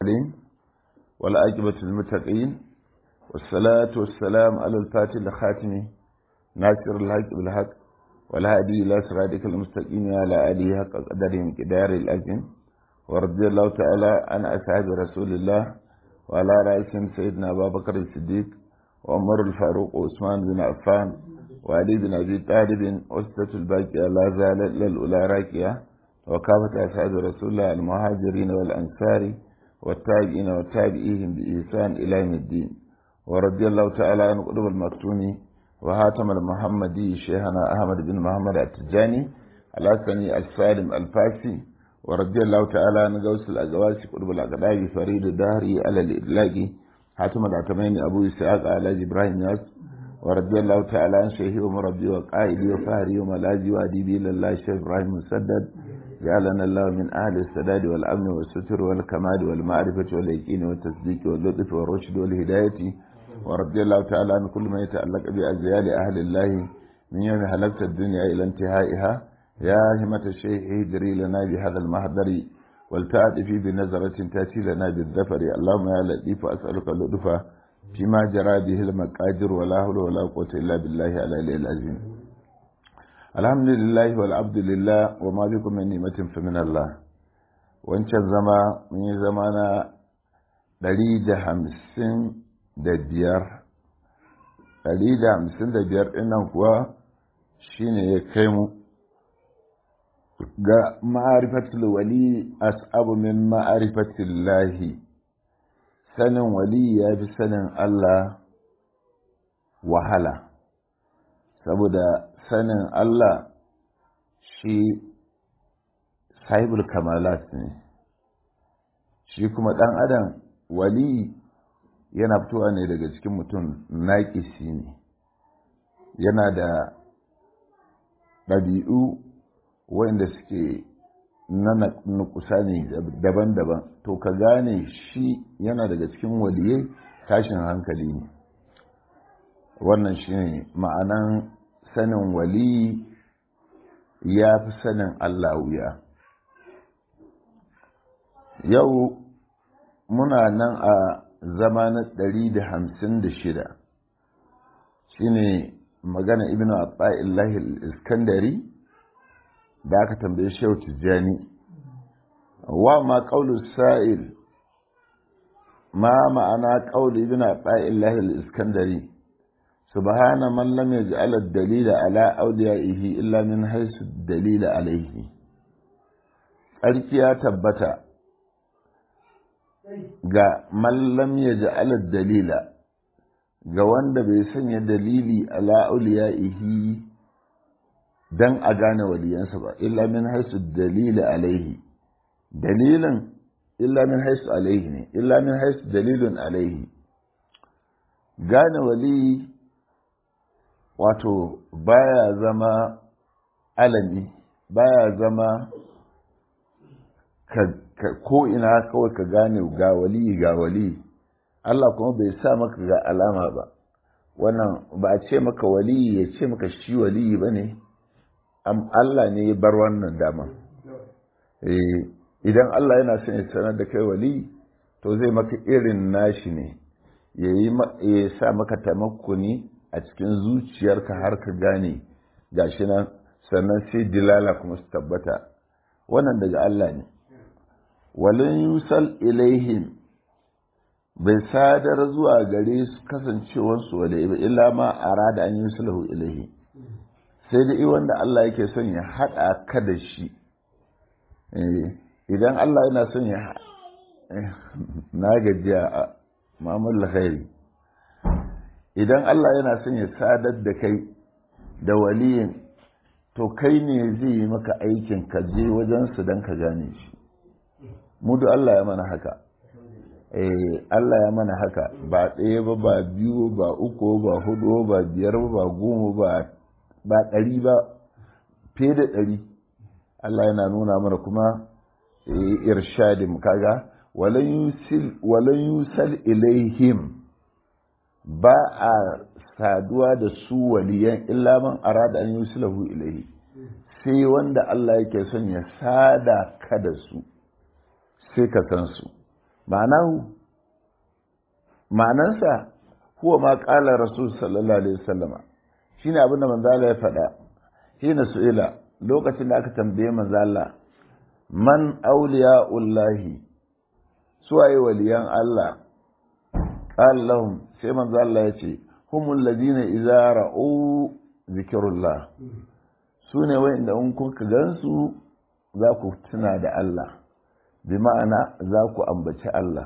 المرسلين والعاقبة للمتقين والصلاة والسلام على الفاتح الخاتم ناصر الحق بالحق والهادي إلى صراطك المستقيم على آله حق قدرهم كدار الأجن ورضي الله تعالى عن أصحاب رسول الله وعلى رئيسهم سيدنا أبا بكر الصديق وعمر الفاروق وعثمان بن عفان وعلي بن أبي طالب وستة الباقية لا زالت للأولى راكية وكافة أصحاب رسول الله المهاجرين والأنصار والتابعين والتابعيهم بإحسان إلى يوم الدين ورضي الله تعالى عن قلوب المكتوم وهاتم المحمدي شيخنا أحمد بن محمد التجاني الحسني السالم الفاسي ورضي الله تعالى عن غوث الأزواج قلوب الأقداء فريد الدهري على الإدلاق حاتم العتمين أبو إسحاق على إبراهيم ياس ورضي الله تعالى عن شيخي ومربي وقائدي وفهري وملاذي وأديبي لله الشيخ إبراهيم مسدد جعلنا الله من أهل السداد والأمن والستر والكمال والمعرفة واليقين والتصديق واللطف والرشد والهداية ورضي الله تعالى عن كل ما يتعلق بأزيال أهل الله من يوم حلقت الدنيا إلى انتهائها يا همة الشيخ اهدري لنا بهذا المحضر والتعاطفي بنظرة تأتي لنا بالذفر اللهم يا لطيف أسألك اللطف فيما جرى به المقادر ولا حول ولا قوة إلا بالله على العظيم الحمد لله والعبد لله وما بكم من نعمة فمن الله wancan zama mun yi zama na ɗari da hamsin da biyar ɗari da hamsin da biyar ɗinnan kuwa shine ya kai mu ga ma'arifatul wali as'abu min ma'arifatul lahi sanin wali ya fi sanin Allah wahala saboda sanin Allah shi sahibul kamalat ne shi kuma ɗan adam wali yana fitowa ne daga cikin mutum naƙisi ne yana da ɗabi'u wanda suke na nukusa ne daban-daban to ka gane shi yana daga cikin waliyai tashin hankali ne wannan shi ne ma'anan sanin wali ya fi sanin Allah wuya yau muna nan a zama na ɗari da hamsin da shida shi ne magana ibn Abdullahi iskandari da aka tambaye shehu tijjani wa ma ƙaulu sa'il ma ma'ana ƙaulu ibn Abdullahi iskandari سبحان من لم يجعل الدليل على أوليائه إلا من حيث الدليل عليه tsarki ya tabbata ga mallam ya ja'ala dalila ga wanda bai sanya dalili ala auliya'ihi dan a gane waliyansa ba illa min haisu dalili alaihi dalilin illa min haisu alaihi ne illa min haisu dalilin alaihi gane wali wato baya zama alami baya zama ka ko ina kawai ka gane ga wali ga wali Allah kuma bai sa maka ga alama ba wannan ba a ce maka wali ya ce maka shi wali ba ne Allah ne ya bar wannan dama idan Allah yana son ya sanar da kai wali to zai maka irin nashi ne ya sa maka tamakkuni a cikin zuciyarka har ka gane gashi nan sannan sai dilala kuma su tabbata wannan daga Allah ne walin yusal ilaihim bai sadar zuwa gare su kasancewarsu wale ba illa ma arada an yusalahu ilaihi sai dai wanda Allah yake son ya haɗa ka da shi idan Allah yana son ya na gajiya a mamul khairi idan Allah yana son ya sadar da kai da waliyin to kai ne zai yi maka aikin ka je wajensu don ka gane shi mudu Allah ya mana haka eh Allah ya mana haka ba ɗaya ba ba biyu ba uku ba hudu ba biyar ba ba goma ba ba ɗari ba fiye da ɗari Allah yana nuna mana kuma irshadin kaga walan yusal ilaihim ba a saduwa da su waliyan illa man arada an yusulahu ilaihi sai wanda Allah yake son ya sada ka da su sai ka san su ma'anahu ma'anansa huwa ma qala rasul sallallahu alaihi wasallama shine abin da manzo Allah ya faɗa hina su'ila lokacin da aka tambaye manzo Allah man awliya'ullahi suwaye waliyan Allah qala lahum sai manzo Allah ya ce humul ladina idza ra'u zikrullah sune wanda in kuka gansu za ku tuna da Allah bi ma'ana za ku ambaci Allah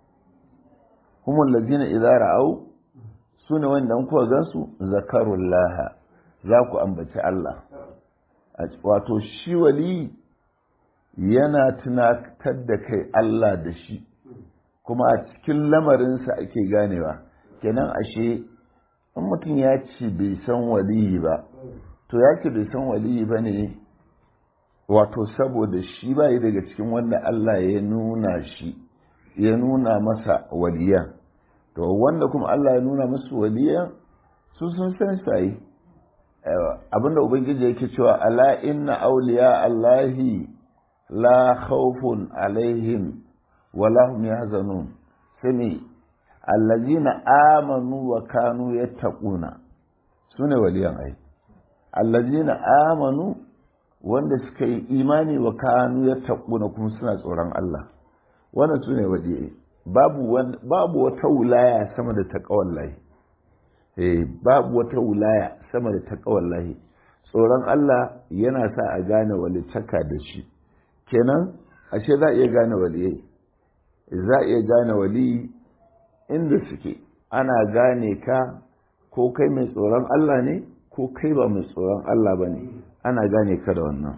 humul ladina idza ra'u sune wanda in kuka gansu zakarullah za ku ambaci Allah wato shi wali yana tunatar da kai Allah da shi kuma a cikin lamarinsa ake ganewa kenan ashe in mutum ya ce bai san waliyi ba to ya ce bai san waliyi ba ne wato saboda shi ba yi daga cikin wanda Allah ya nuna shi ya nuna masa waliyan to wanda kuma Allah ya nuna masu waliyan su sun san sai abinda ubangiji yake cewa ala inna awliya allahi la khawfun alaihim wala hum yahzanun sami allazina amanu wa kanu yattaquna sune waliyan ai allazina amanu wanda suka yi imani wa kanu yattaquna kuma suna tsoron Allah wannan sune waliyai babu babu wata wilaya sama da taqwallahi eh babu wata wilaya sama da taqwallahi tsoron Allah yana sa a gane walitaka da shi kenan ashe za a iya gane waliyai za a iya gane wali inda suke ana gane ka ko kai mai tsoron Allah ne ko kai ba mai tsoron Allah ba ne ana gane ka da wannan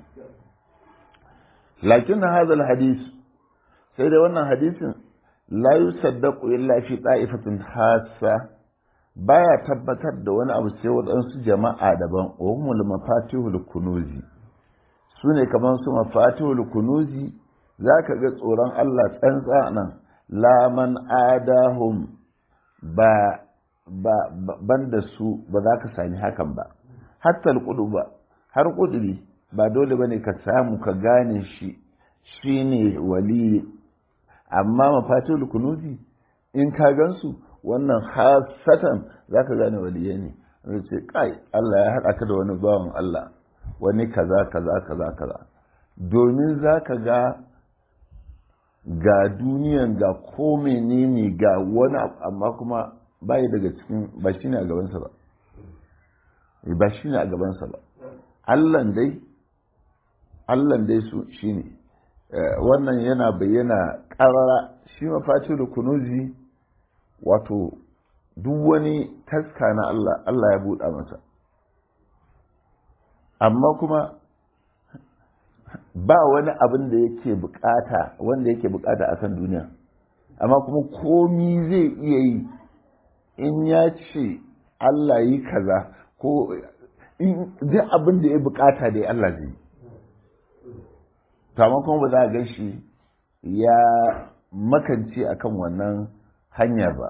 lakin na hadal hadis sai da wannan hadisin la yusaddaqu illa fi ta'ifatin hassa baya tabbatar da wani abu sai waɗansu jama'a daban wa humul mafatihul kunuzi su ne kamar su mafatihul kunuzi za ka ga tsoron Allah tsantsa nan laman adahum ba ba ban da su ba za ka sami hakan ba hatta alƙudu ba har ƙuduri ba dole ba ne ka samu ka gane shi shi ne wali amma mafatihul kunuzi in ka gansu wannan hasatan za ka gane waliye ne zai ce kai Allah ya haɗa ka da wani bawan Allah wani kaza kaza kaza kaza domin za ka ga ga duniyan ga ko menene ga wani amma kuma bayi daga cikin ba shi ne a gabansa ba ba shi ne a gabansa ba allan dai allan dai su shi ne wannan yana bayyana ƙarara shi mafaci da kunuzi wato duk wani taska na Allah Allah ya buɗa masa amma kuma ba wani abin da yake bukata wanda yake bukata a kan duniya amma kuma komi zai iya yi in ya ce Allah yi kaza ko duk abin da ya bukata da Allah zai to amma kuma ba za a gan shi ya makance akan wannan hanyar ba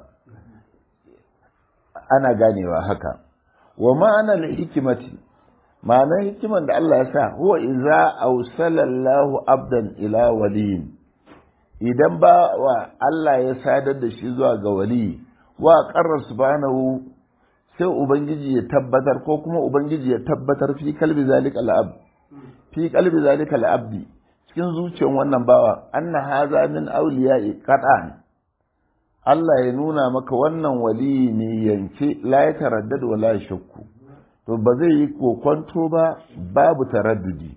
ana ganewa haka wa ma'anar hikimati ma'anar hikiman da Allah ya sa huwa iza ausalallahu abdan ila waliyin idan ba wa Allah ya sadar da shi zuwa ga wali wa qarra subhanahu sai ubangiji ya tabbatar ko kuma ubangiji ya tabbatar fi kalbi zalika al'ab fi kalbi zalika al'abdi cikin zuciyar wannan bawa anna haza min awliya'i qat'an Allah ya nuna maka wannan wali ne yanke la ya taraddad wa la shakku to ba zai yi kokonto ba babu taraddudi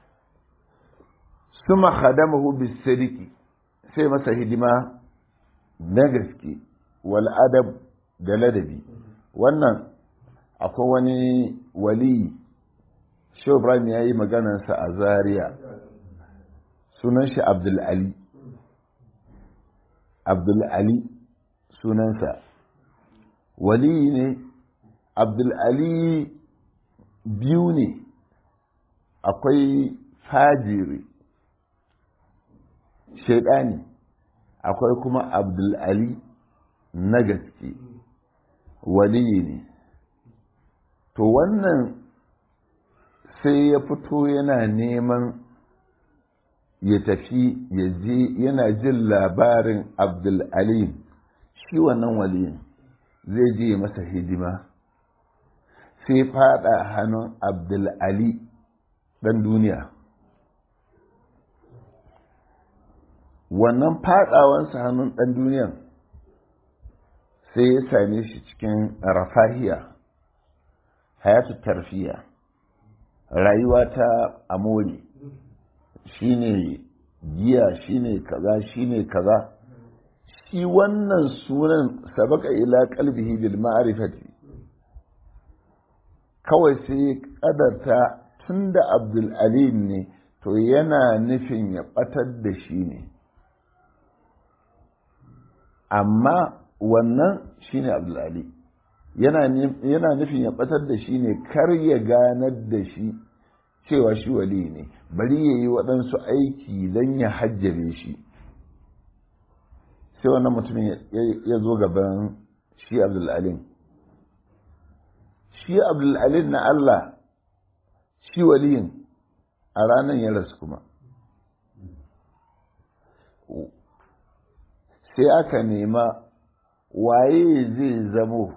suma khadamahu bisadiqi sai masa hidima na gaske wal adab da ladabi wannan akwai wani wali Shehu Ibrahim ya yi maganarsa a Zaria sunan shi Abdul Ali Abdul Ali sunansa wali ne Abdul Ali biyu ne akwai fajiri shaidani akwai kuma Abdul Ali na gaske wali ne to wannan sai ya fito yana neman ya tafi ya je yana jin labarin abdulalim shi wannan waliyin zai je masa hidima sai fada hannun abdulali ɗan duniya wannan fadawansa hannun ɗan duniyan sai ya same shi cikin rafahiya hayatu tarfiya rayuwa ta amori shine giya shine kaza shine kaza shi wannan sunan sabaka ila qalbihi bil ma'rifati kawai sai kadarta tunda abdul alim ne to yana nufin ya batar da shi ne amma wannan shine abdul ali yana nufin ya batar da shi ne kar ya ganar da shi cewa shi wali ne bari ya yi waɗansu aiki don ya hajjabe shi sai wannan mutumin ya zo gaban shi abdulalim shi abdulalim na Allah shi waliyin a ranar ya rasu kuma sai aka nema waye zai zamo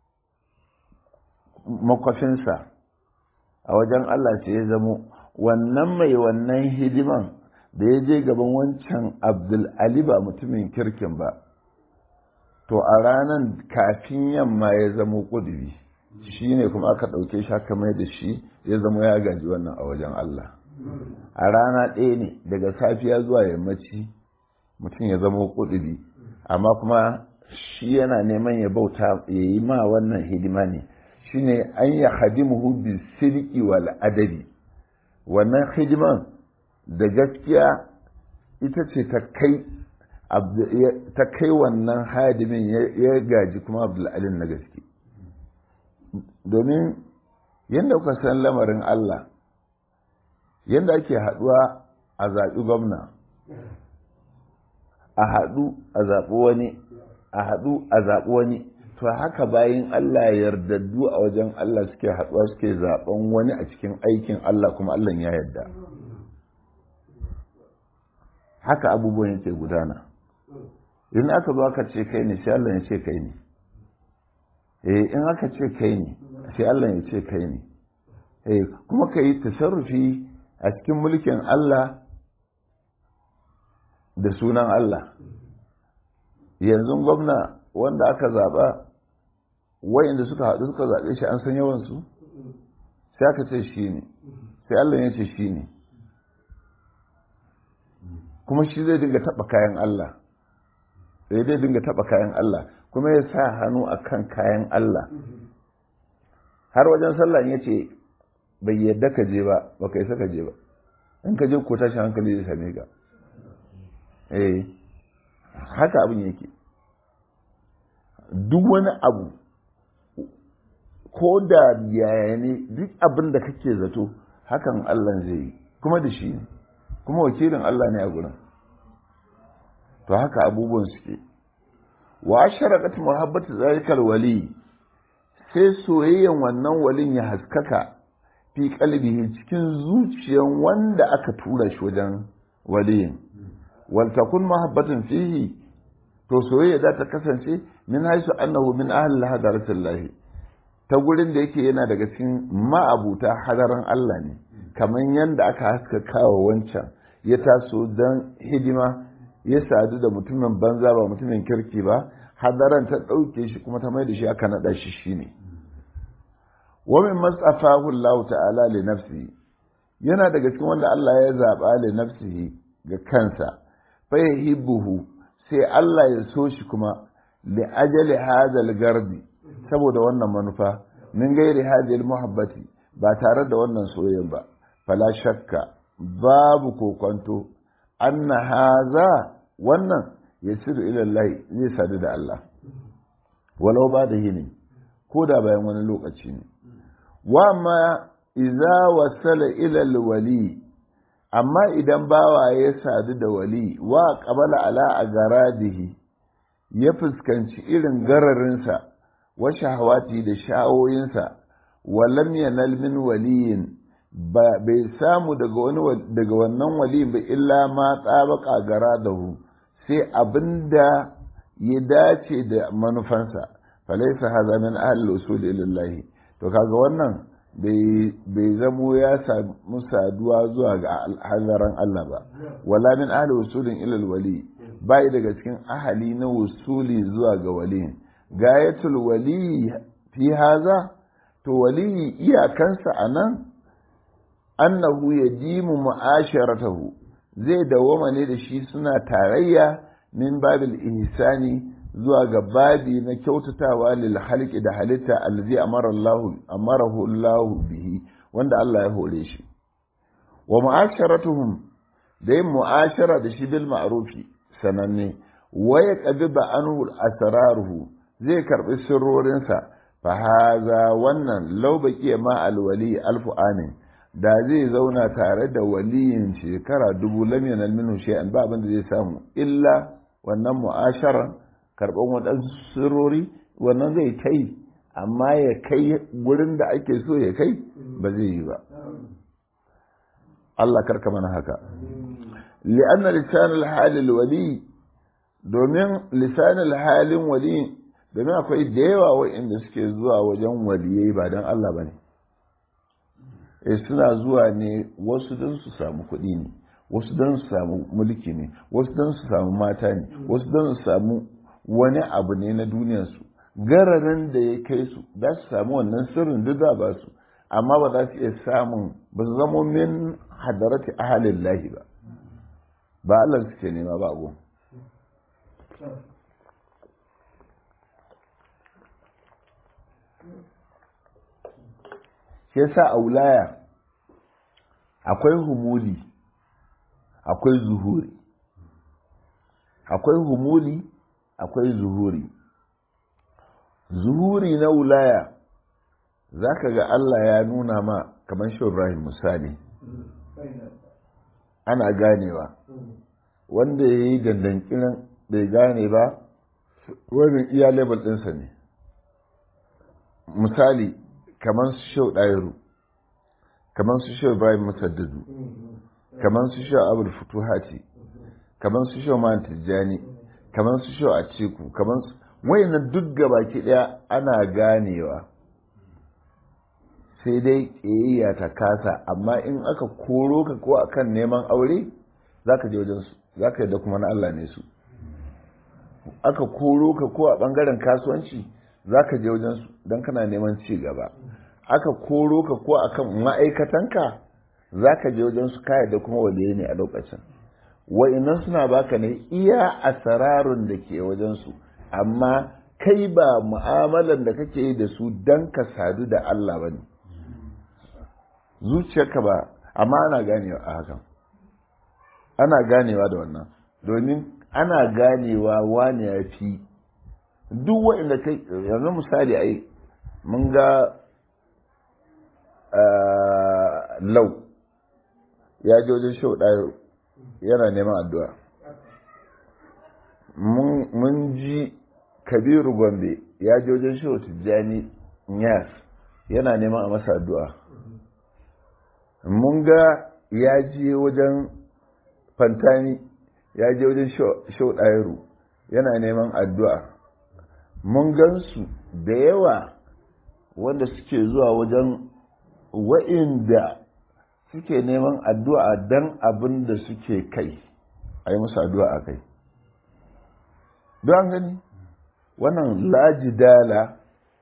makwafinsa a wajen Allah sai ya zamo wannan mai wannan hidiman da ya je gaban wancan abdul ali ba mutumin kirkin ba to a ranar kafin yamma ya zamo kudubi shi ne kuma aka ɗauke shi aka mai da shi ya zamo ya gaji wannan a wajen Allah a rana ɗaya ne daga safiya zuwa yammaci mutum ya zamo kudubi amma kuma shi yana neman ya bauta ya yi ma wannan hidima ne shine an ya hadimuhu bi sirki wal adabi wannan hidiman da gaskiya ita ce ta kai ta kai wannan hadimin ya gaji kuma abdul'alin na gaske domin yadda kuka san lamarin Allah yadda ake haɗuwa a zaɓi gwamna a haɗu a zaɓi wani a haɗu a zaɓi wani to haka bayan Allah yardaddu a wajen Allah suke haɗuwa suke zaɓen wani a cikin aikin Allah kuma Allah ya yarda haka abubuwan yake gudana in aka zo aka ce kai ne sai Allah ya ce kai ne eh in aka ce kai ne sai Allah ya ce kai ne eh kuma ka yi tasarrufi a cikin mulkin Allah da sunan Allah yanzu gwamna wanda aka zaɓa wayanda suka haɗu suka zaɓe shi an san yawansu sai aka ce shi ne sai Allah ya ce shi ne kuma shi zai dinga taɓa kayan Allah sai zai dinga taɓa kayan Allah kuma ya sa hannu a kan kayan Allah har wajen sallah ya ce bai yadda ka je ba ba ka yi saka je ba in ka je ko tashin hankali zai same ka eh haka abin yake duk wani abu ko da yaya ne duk abin da kake zato hakan Allah zai yi kuma da shi ne kuma wakilin Allah ne a gurin to haka abubuwan suke wa sharaqat muhabbatu zalikal wali sai soyayyan wannan walin ya haskaka fi qalbihi cikin zuciyan wanda aka tura shi wajen waliyin wal takun mahabbatun fihi to soyayya za ta kasance min haisu annahu min ahli hadaratillah ta gurin da yake yana daga cikin ma'abuta hadaran Allah ne kamar yadda aka haska kawo wancan ya taso don hidima ya sadu da mutumin banza ba mutumin kirki ba hadaran ta ɗauke shi kuma ta mai da shi aka naɗa shi shine wa min masafahu Allah ta'ala li nafsi yana daga cikin wanda Allah ya zaba li nafsihi ga kansa fa yuhibbuhu sai Allah ya so shi kuma li ajali hadal gardi saboda wannan manufa min gairi hadil muhabbati ba tare da wannan soyayya ba fala shakka babu kokonto anna haza wannan yasiru ila Allah zai sadu da Allah walau ba da yini ko da bayan wani lokaci ne wa ma idza wasala ila alwali amma idan bawa ya sadu da wali wa qabala ala agaradihi ya fuskanci irin gararinsa wa shahawati da sha'awoyinsa wa lam yanal min waliyin bai samu daga wani daga wannan wali ba illa ma tsabaka gara da hu sai abinda ya dace da manufansa falaisa haza min ahli usul ilallahi to kaga wannan bai zamo ya samu saduwa zuwa ga hadaran Allah ba wala min ahli usulin ilal wali bai daga cikin ahali na usuli zuwa ga wali gayatul wali fi haza to wali iyakansa anan annahu yajimu mu'asharatahu zai dawoma ne da shi suna tarayya min babil ihsani zuwa ga babi na kyautatawa lil halqi da halitta allazi amara Allah amarahu Allah bihi wanda Allah ya hore shi wa mu'asharatuhum da yin mu'ashara da shi bil ma'rufi sananne wa yaqbiba anhu asraruhu zai karbi sirrorinsa fa haza wannan law baqiya ma al wali alfu amin da zai zauna tare da waliyin shekara dubu lam yanal minhu shay'an ba abin da zai samu illa wannan mu'ashara karban waɗansu sirrori wannan zai kai amma ya kai gurin da ake so ya kai ba zai yi ba Allah karka mana haka li'anna lisanul halil wali domin lisanul halin wali domin akwai da yawa waɗanda suke zuwa wajen waliyai ba don Allah ba ne e suna zuwa ne wasu don su samu kuɗi ne wasu don su samu mulki ne wasu don su samu mata ne wasu don su samu wani abu ne na duniyarsu gararin da ya kai su za su samu wannan sirrin duk za ba su amma ba za su iya samun ba su zama min hadarati ahalin lahi ba ba Allah suke nema ba gun shi yasa a wulaya akwai humuli akwai zuhuri akwai humuli akwai zuhuri zuhuri na wulaya za ka ga Allah ya nuna ma kamar shi Ibrahim misali ana ganewa wanda ya yi dandankinan bai gane ba wani iya level ɗinsa ne misali kamar su shau ɗayiru kamar su shau Ibrahim Musaddadu kamar su shau Abul Futuhati kamar su shau Man Tijjani kamar su shau Atiku kamar su wayannan duk gabaki ɗaya ana ganewa sai dai ƙiyayya ta kasa amma in aka koro ka ko akan neman aure za ka je wajensu za ka yadda kuma na Allah ne su aka koro ka ko a ɓangaren kasuwanci za ka je wajensu don kana neman ci gaba aka koro ka ko akan ma'aikatanka za ka je wajensu ka yadda kuma waliye ne a lokacin wa'innan suna baka ne iya asararun da ke wajensu amma kai ba mu'amalan da kake yi da su don ka sadu da Allah ba ne zuciyarka ba amma ana ganewa a hakan ana ganewa da wannan domin ana ganewa wani ya fi duk waɗanda kai yanzu misali ai mun ga lau ya ji wajen shau ɗaya yana neman addu'a mun ji kabiru gombe ya ji wajen shau tijjani yas yana neman a masa addu'a mun ga ya je wajen fantani ya je wajen shau ɗayaru yana neman addu'a mun gansu da yawa wanda suke zuwa wajen wa'inda suke neman addu'a don abin da suke kai a yi musu addu'a a kai don gani wannan lajidala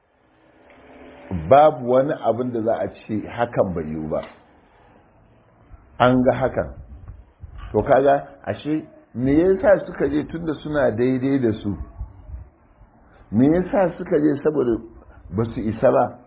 babu wani abin da za a ce hakan bai yiwu ba an ga hakan to kaga ashe me yasa suka je tunda suna daidai da su me yasa suka je saboda ba su isa ba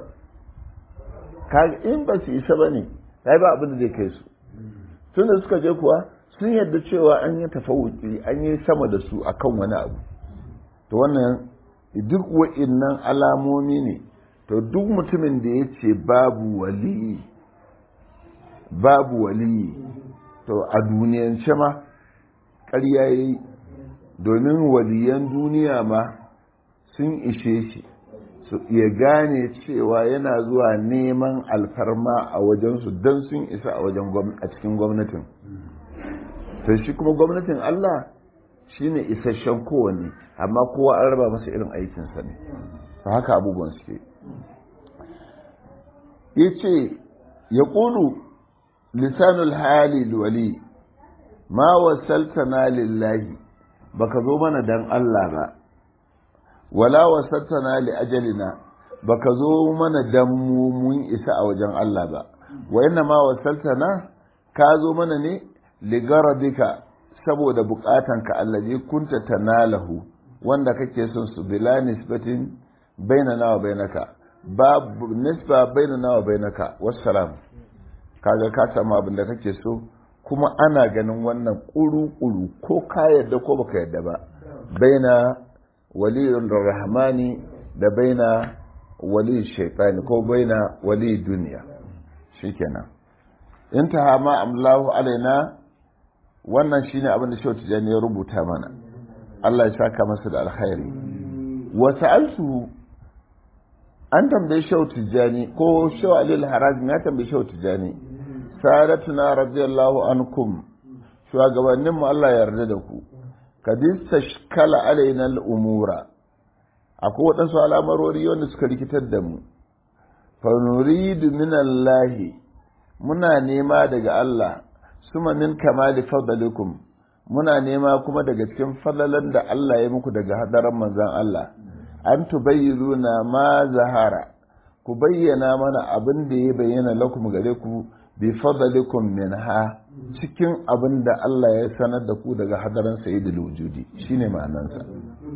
kaga in ba su isa ba ne ai ba abin da zai kai su tunda suka je kuwa sun yadda cewa an yi tafawuki an yi sama da su akan wani abu to wannan duk wa'innan alamomi ne to duk mutumin da ya ce babu waliyi babu waliyi to a duniyance ma ƙarya ya yi domin waliyan duniya ma sun ishe shi ya gane cewa yana zuwa neman alfarma a wajensu don sun isa a wajen a cikin gwamnatin to shi kuma gwamnatin Allah shine isasshen kowanne amma kowa an raba masa irin aikinsa ne ta haka abubuwan suke ya ce ya ƙulu lisanul hali wali ma wasaltana lillahi baka zo mana dan Allah ba wala wasaltana li ajalina baka zo mana dan mu mun isa a wajen Allah ba wa inna ma wasaltana ka zo mana ne li garadika saboda bukatanka allazi kunta tanalahu wanda kake son su bila nisbatin bainana wa bainaka babu nisba bainana wa bainaka wassalam kaga ka samu abin da kake so kuma ana ganin wannan kuru-kuru ko ka yadda ko baka yadda ba baina waliyun rahmani da baina wali shaitani ko baina wali duniya shikenan intaha ma amlahu alaina wannan shine abin da Shehu Tijani ya rubuta mana Allah ya saka masa da alkhairi wa sa'altu an tambaye Shehu Tijani ko Shehu Ali al-Harazmi ya tambaye Shehu Tijani sadatuna radiyallahu ankum shugabannin mu Allah ya yarda da ku kadis tashkala alaina al-umura akwai waɗansu al'amarori wanda suka rikitar da mu fa nuridu min Allah muna nema daga Allah suma min kamali fadalikum muna nema kuma daga cikin fadalan da Allah ya muku daga hadaran manzon Allah an tubayyiruna ma zahara ku bayyana mana abin da ya bayyana lakum gare ku bi fadalikum minha cikin abin da Allah ya sanar da ku daga hadaran sayyidul wujudi shine ma'anansa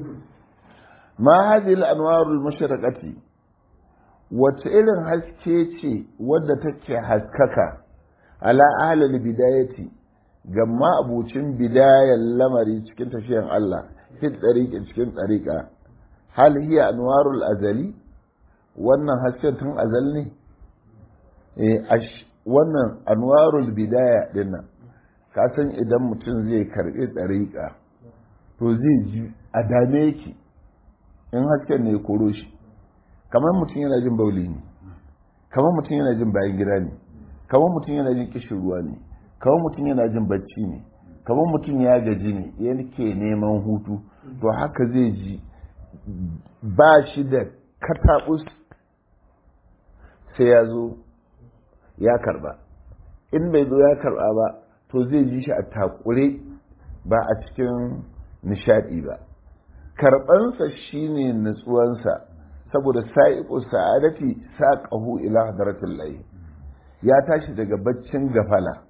ma hadhihi al-anwarul mushraqati wace irin haske ce wadda take haskaka ala ahlul bidayati ga ma'abucin bidayan lamari cikin tafiyan Allah fi tsariƙi cikin tsariƙa hal hiya anwarul azali wannan hasken tun azal ne eh wannan anwarul bidaya dinnan ka san idan mutum zai karɓi tsariƙa to zai ji a dame ki in hasken ne ya koro shi kamar mutum yana jin bauli ne kamar mutum yana jin bayan gida ne kamar mutum yana jin kishin ruwa ne kamar mutum yana jin bacci ne kamar mutum ya gaji ne yake neman hutu to haka zai ji ba shi da kataɓus sai ya zo ya karba in bai zo ya karba ba to zai ji shi a takure ba a cikin nishadi ba karɓansa shine nutsuwansa saboda sa'iqu sa'adati saqahu ila hadratil lahi ya tashi daga baccin gafala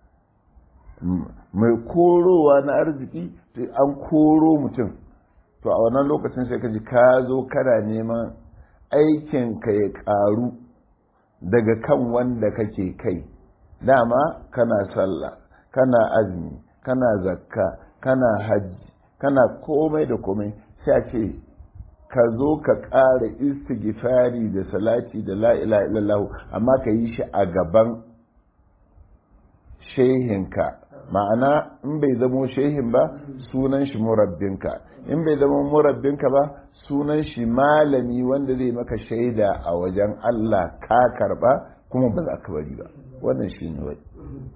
mai korowa na arziki an koro mutum to a wannan lokacin sai ka ji ka zo kana neman aikin ka ya karu daga kan wanda kake kai dama kana sallah kana azumi kana zakka kana hajji kana komai da komai sai a ce ka zo ka ƙara istighfari da salati da la ilaha illallah amma ka yi shi a gaban shehinka ma'ana in bai zamo shehin ba sunan shi murabbinka in bai zama murabbinka ba sunan shi malami wanda zai maka shaida a wajen Allah ka karba kuma ba za ka bari ba wannan shi ne wai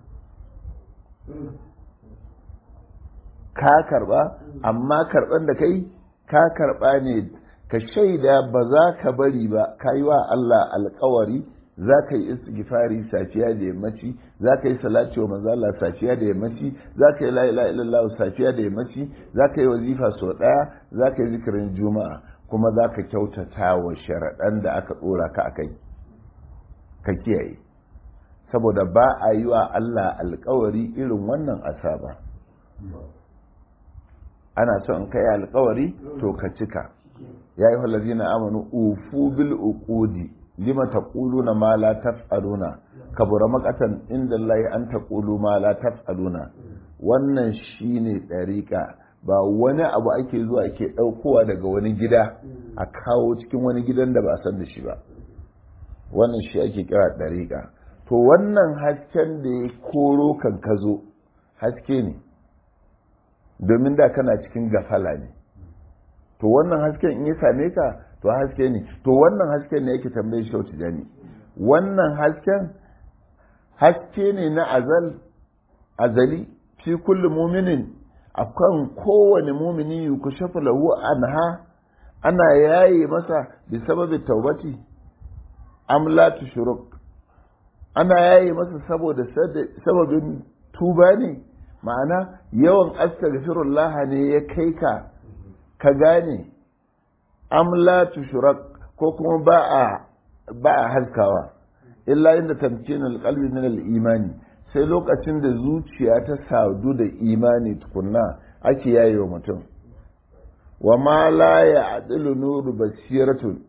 ka karba amma karban da kai ka karba ne ka shaida ba za ka bari ba ka yi wa Allah alkawari za ka yi istighfari safiya da yammaci za ka yi salati wa manzo Allah safiya da yammaci za ka yi la ilaha illallah safiya da yammaci za ka yi wazifa sau daya za ka yi zikirin juma'a kuma za ka kyautata wa sharaɗan da aka ɗora ka a kai ka kiyaye saboda ba a yi wa Allah alkawari irin wannan asaba ana so in kai alkawari to ka cika ya yi halazina amanu ufu bil uqudi lima taquluna ma la taf'aluna kabura makatan inda Allah an taqulu ma la taf'aluna wannan shine dariqa ba wani abu ake zuwa ake daukowa daga wani gida a kawo cikin wani gidan da ba san da shi ba wannan shi ake kira dariqa to wannan hasken da ya koro kan kazo haske ne domin da kana cikin gafala ne to wannan hasken in ya same ka to haske ne to wannan hasken ne yake tambaye shi wata jani wannan hasken haske ne na azal azali fi kulli muminin akan kowane mumini yukushafu lahu anha ana yaye masa bi sababi taubati am la tushruk ana yaye masa saboda sababin tuba ne ma'ana yawan astaghfirullah ne ya kai ka ka gane am la tushruk ko kuma ba a ba a haskawa illa inda tamkinul qalbi min al-imani sai lokacin da zuciya ta sadu da imani tukunna ake yaye wa mutum wa ma la ya'dilu nuru basiratun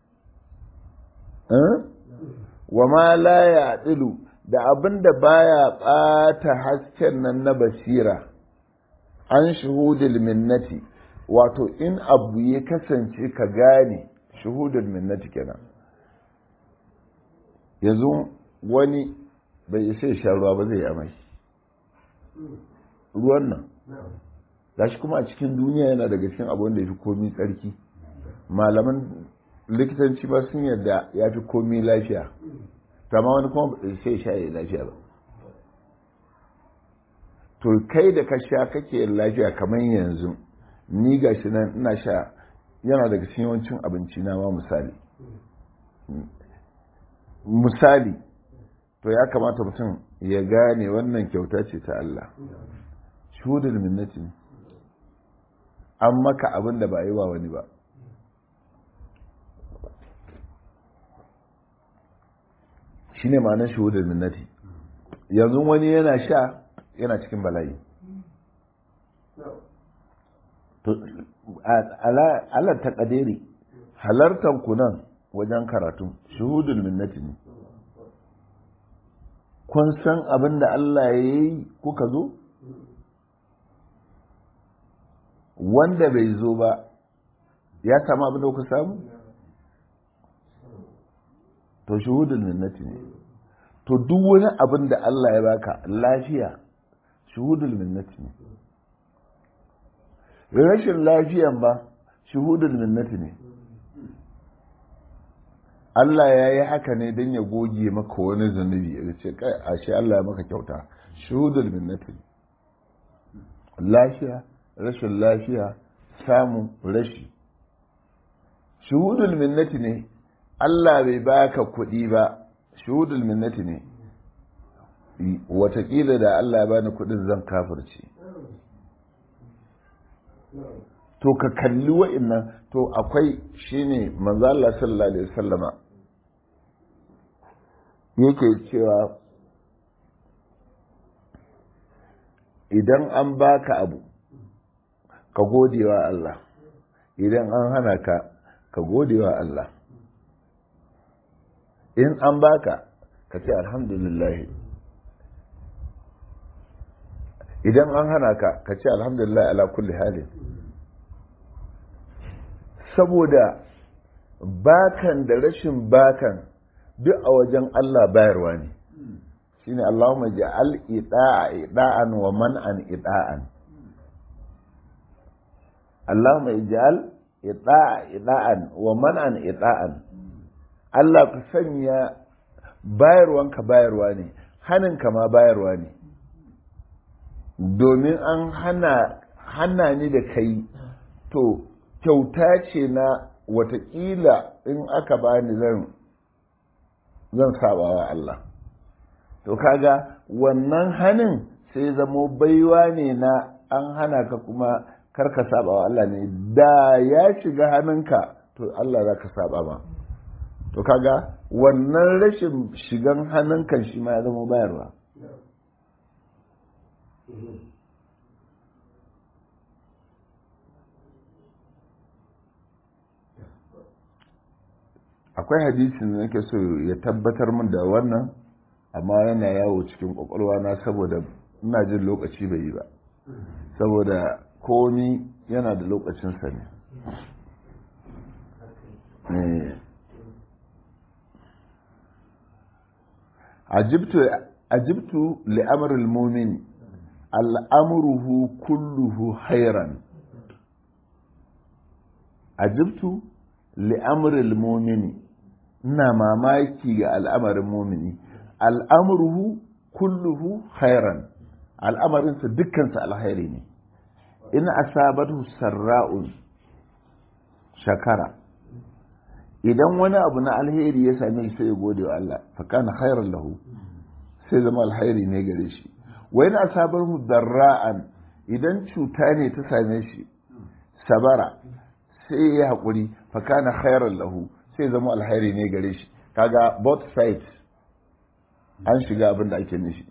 wa ma la ya'dilu da abin da baya ɓata hasken nan na basira an shuhudul minnati wato in abu ya kasance ka gane shuhudul minnati kenan yanzu wani bai isa sha ruwa ba zai amai ruwan nan gashi kuma a cikin duniya yana daga cikin abu da ya fi komi tsarki malaman likitanci ba sun yarda ya fi komi lafiya kama wani kuma sai sha ya lafiya ba to kai da ka sha kake lafiya kamar yanzu ni ga shi nan ina sha yana daga cikin yawancin abinci na ma misali misali to ya kamata mutum ya gane wannan kyauta ce ta Allah shuhudul minnati ne an maka abin da ba yi wa wani ba shi ne ma'anar shuhudul minnati yanzu wani yana sha yana cikin bala'i Allah ta kadere halartar ku nan wajen karatu shuhudul minnati ne kun san abin da Allah ya yi kuka zo wanda bai zo ba ya samu abin da kuka samu to shuhudul minnati ne to duk wani abin da Allah ya baka lafiya shuhudul minnati ne rashin lafiyan ba shuhudul minnati ne Allah ya yi haka ne don ya goge maka wani zunubi ya ce kai ashe Allah ya maka kyauta shuhudul minnati lafiya rashin lafiya samu rashi shuhudul minnati ne Allah bai baka kuɗi ba shuhudul minnati ne watakila da Allah ya bani kuɗin zan kafirce to ka kalli wa'innan to akwai shine manzo Allah sallallahu alaihi wasallama yake cewa idan an baka abu ka gode wa Allah idan an hana ka ka gode wa Allah in an baka ka ce alhamdulillah idan an hana ka ka ce alhamdulillah ala kulli halin saboda bakan da rashin bakan duk a wajen Allah bayarwa ne shine Allahumma ja'al ida'a ida'an wa man'an ida'an Allahumma ij'al ida'a ida'an wa man'an ida'an Allah ka sanya bayarwanka bayarwa ne haninka ma bayarwa ne domin an hana hana ni da kai to kyauta ce na watakila in aka bani zan zan sabawa Allah to kaga wannan hanin sai zamo baiwa ne na an hana ka kuma karka sabawa Allah ne da ya shiga hannunka to Allah za ka saba ma to kaga wannan rashin shigan hannunkan shi ma ya zama bayarwa akwai hadisin da nake so ya tabbatar min da wannan amma yana yawo cikin kwakwalwa na saboda ina jin lokaci bai yi ba saboda komi yana da lokacinsa ne ajibtu li'amril mumin al'amruhu kulluhu khairan ajibtu li'amril mumini ina mamaki ga al'amarin mumini al'amruhu kulluhu khairan al'amarinsa dukkansa alkhairi ne in asabatu sarra'un shakara idan wani abu na alheri ya same shi sai ya gode wa Allah fa kana khairan lahu sai zama alkhairi ne gare shi wa in asabahu darra'an idan cuta ne ta same shi sabara sai ya haƙuri fa kana khairan lahu sai zama alkhairi ne gare shi kaga both sides an shiga abin da ake nishi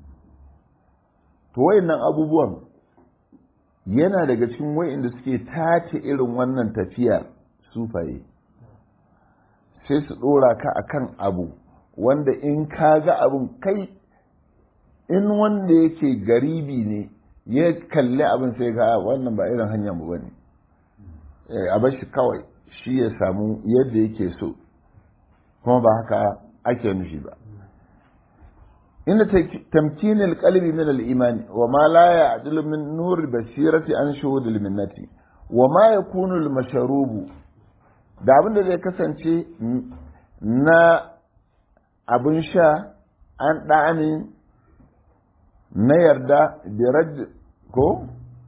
to wayannan abubuwan yana daga cikin wayanda suke tace irin wannan tafiya sufaye sai su ɗora ka akan abu wanda in ka ga abin kai in wanda yake garibi ne ya kalli abin sai ga wannan ba irin hanyar mu bane a bar shi kawai shi ya samu yadda yake so kuma ba haka ake nufi ba inda tamkinil qalbi min al-iman wa ma la ya'dilu min nur basirati an shuhud al-minnati wa ma yakunu al-mashrubu da abin da zai kasance na abin sha an ɗani na yarda da raj ko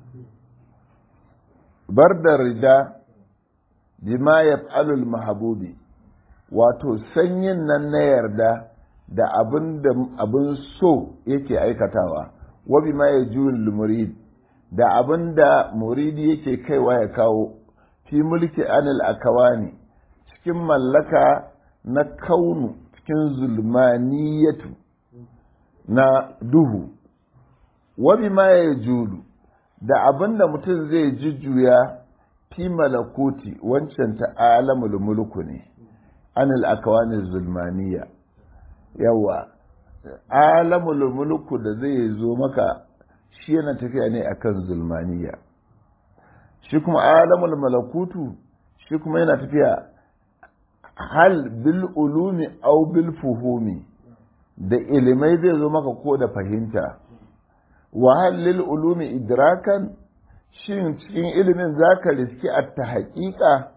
bar da rida bima ya alul mahabubi wato sanyin nan na yarda da abin da abin so yake aikatawa wa bima ya juyin murid da abin da muridi yake kaiwa ya kawo fi mulki anil akawani cikin mallaka na kaunu cikin zulmaniyatu na duhu wabi ma ya julu da abin da mutum zai jujjuya fi malakuti wancan ta alamul mulku ne anil akawani zulmaniya yawa alamul mulku da zai zo maka shi yana tafiya ne akan zulmaniya shi kuma alamul malakutu shi kuma yana tafiya hal bil ulumi au bil fuhumi da ilimai zai zo maka ko da fahimta wa hal lil ulumi idrakan shin cikin ilimin zaka riski a ta haƙiƙa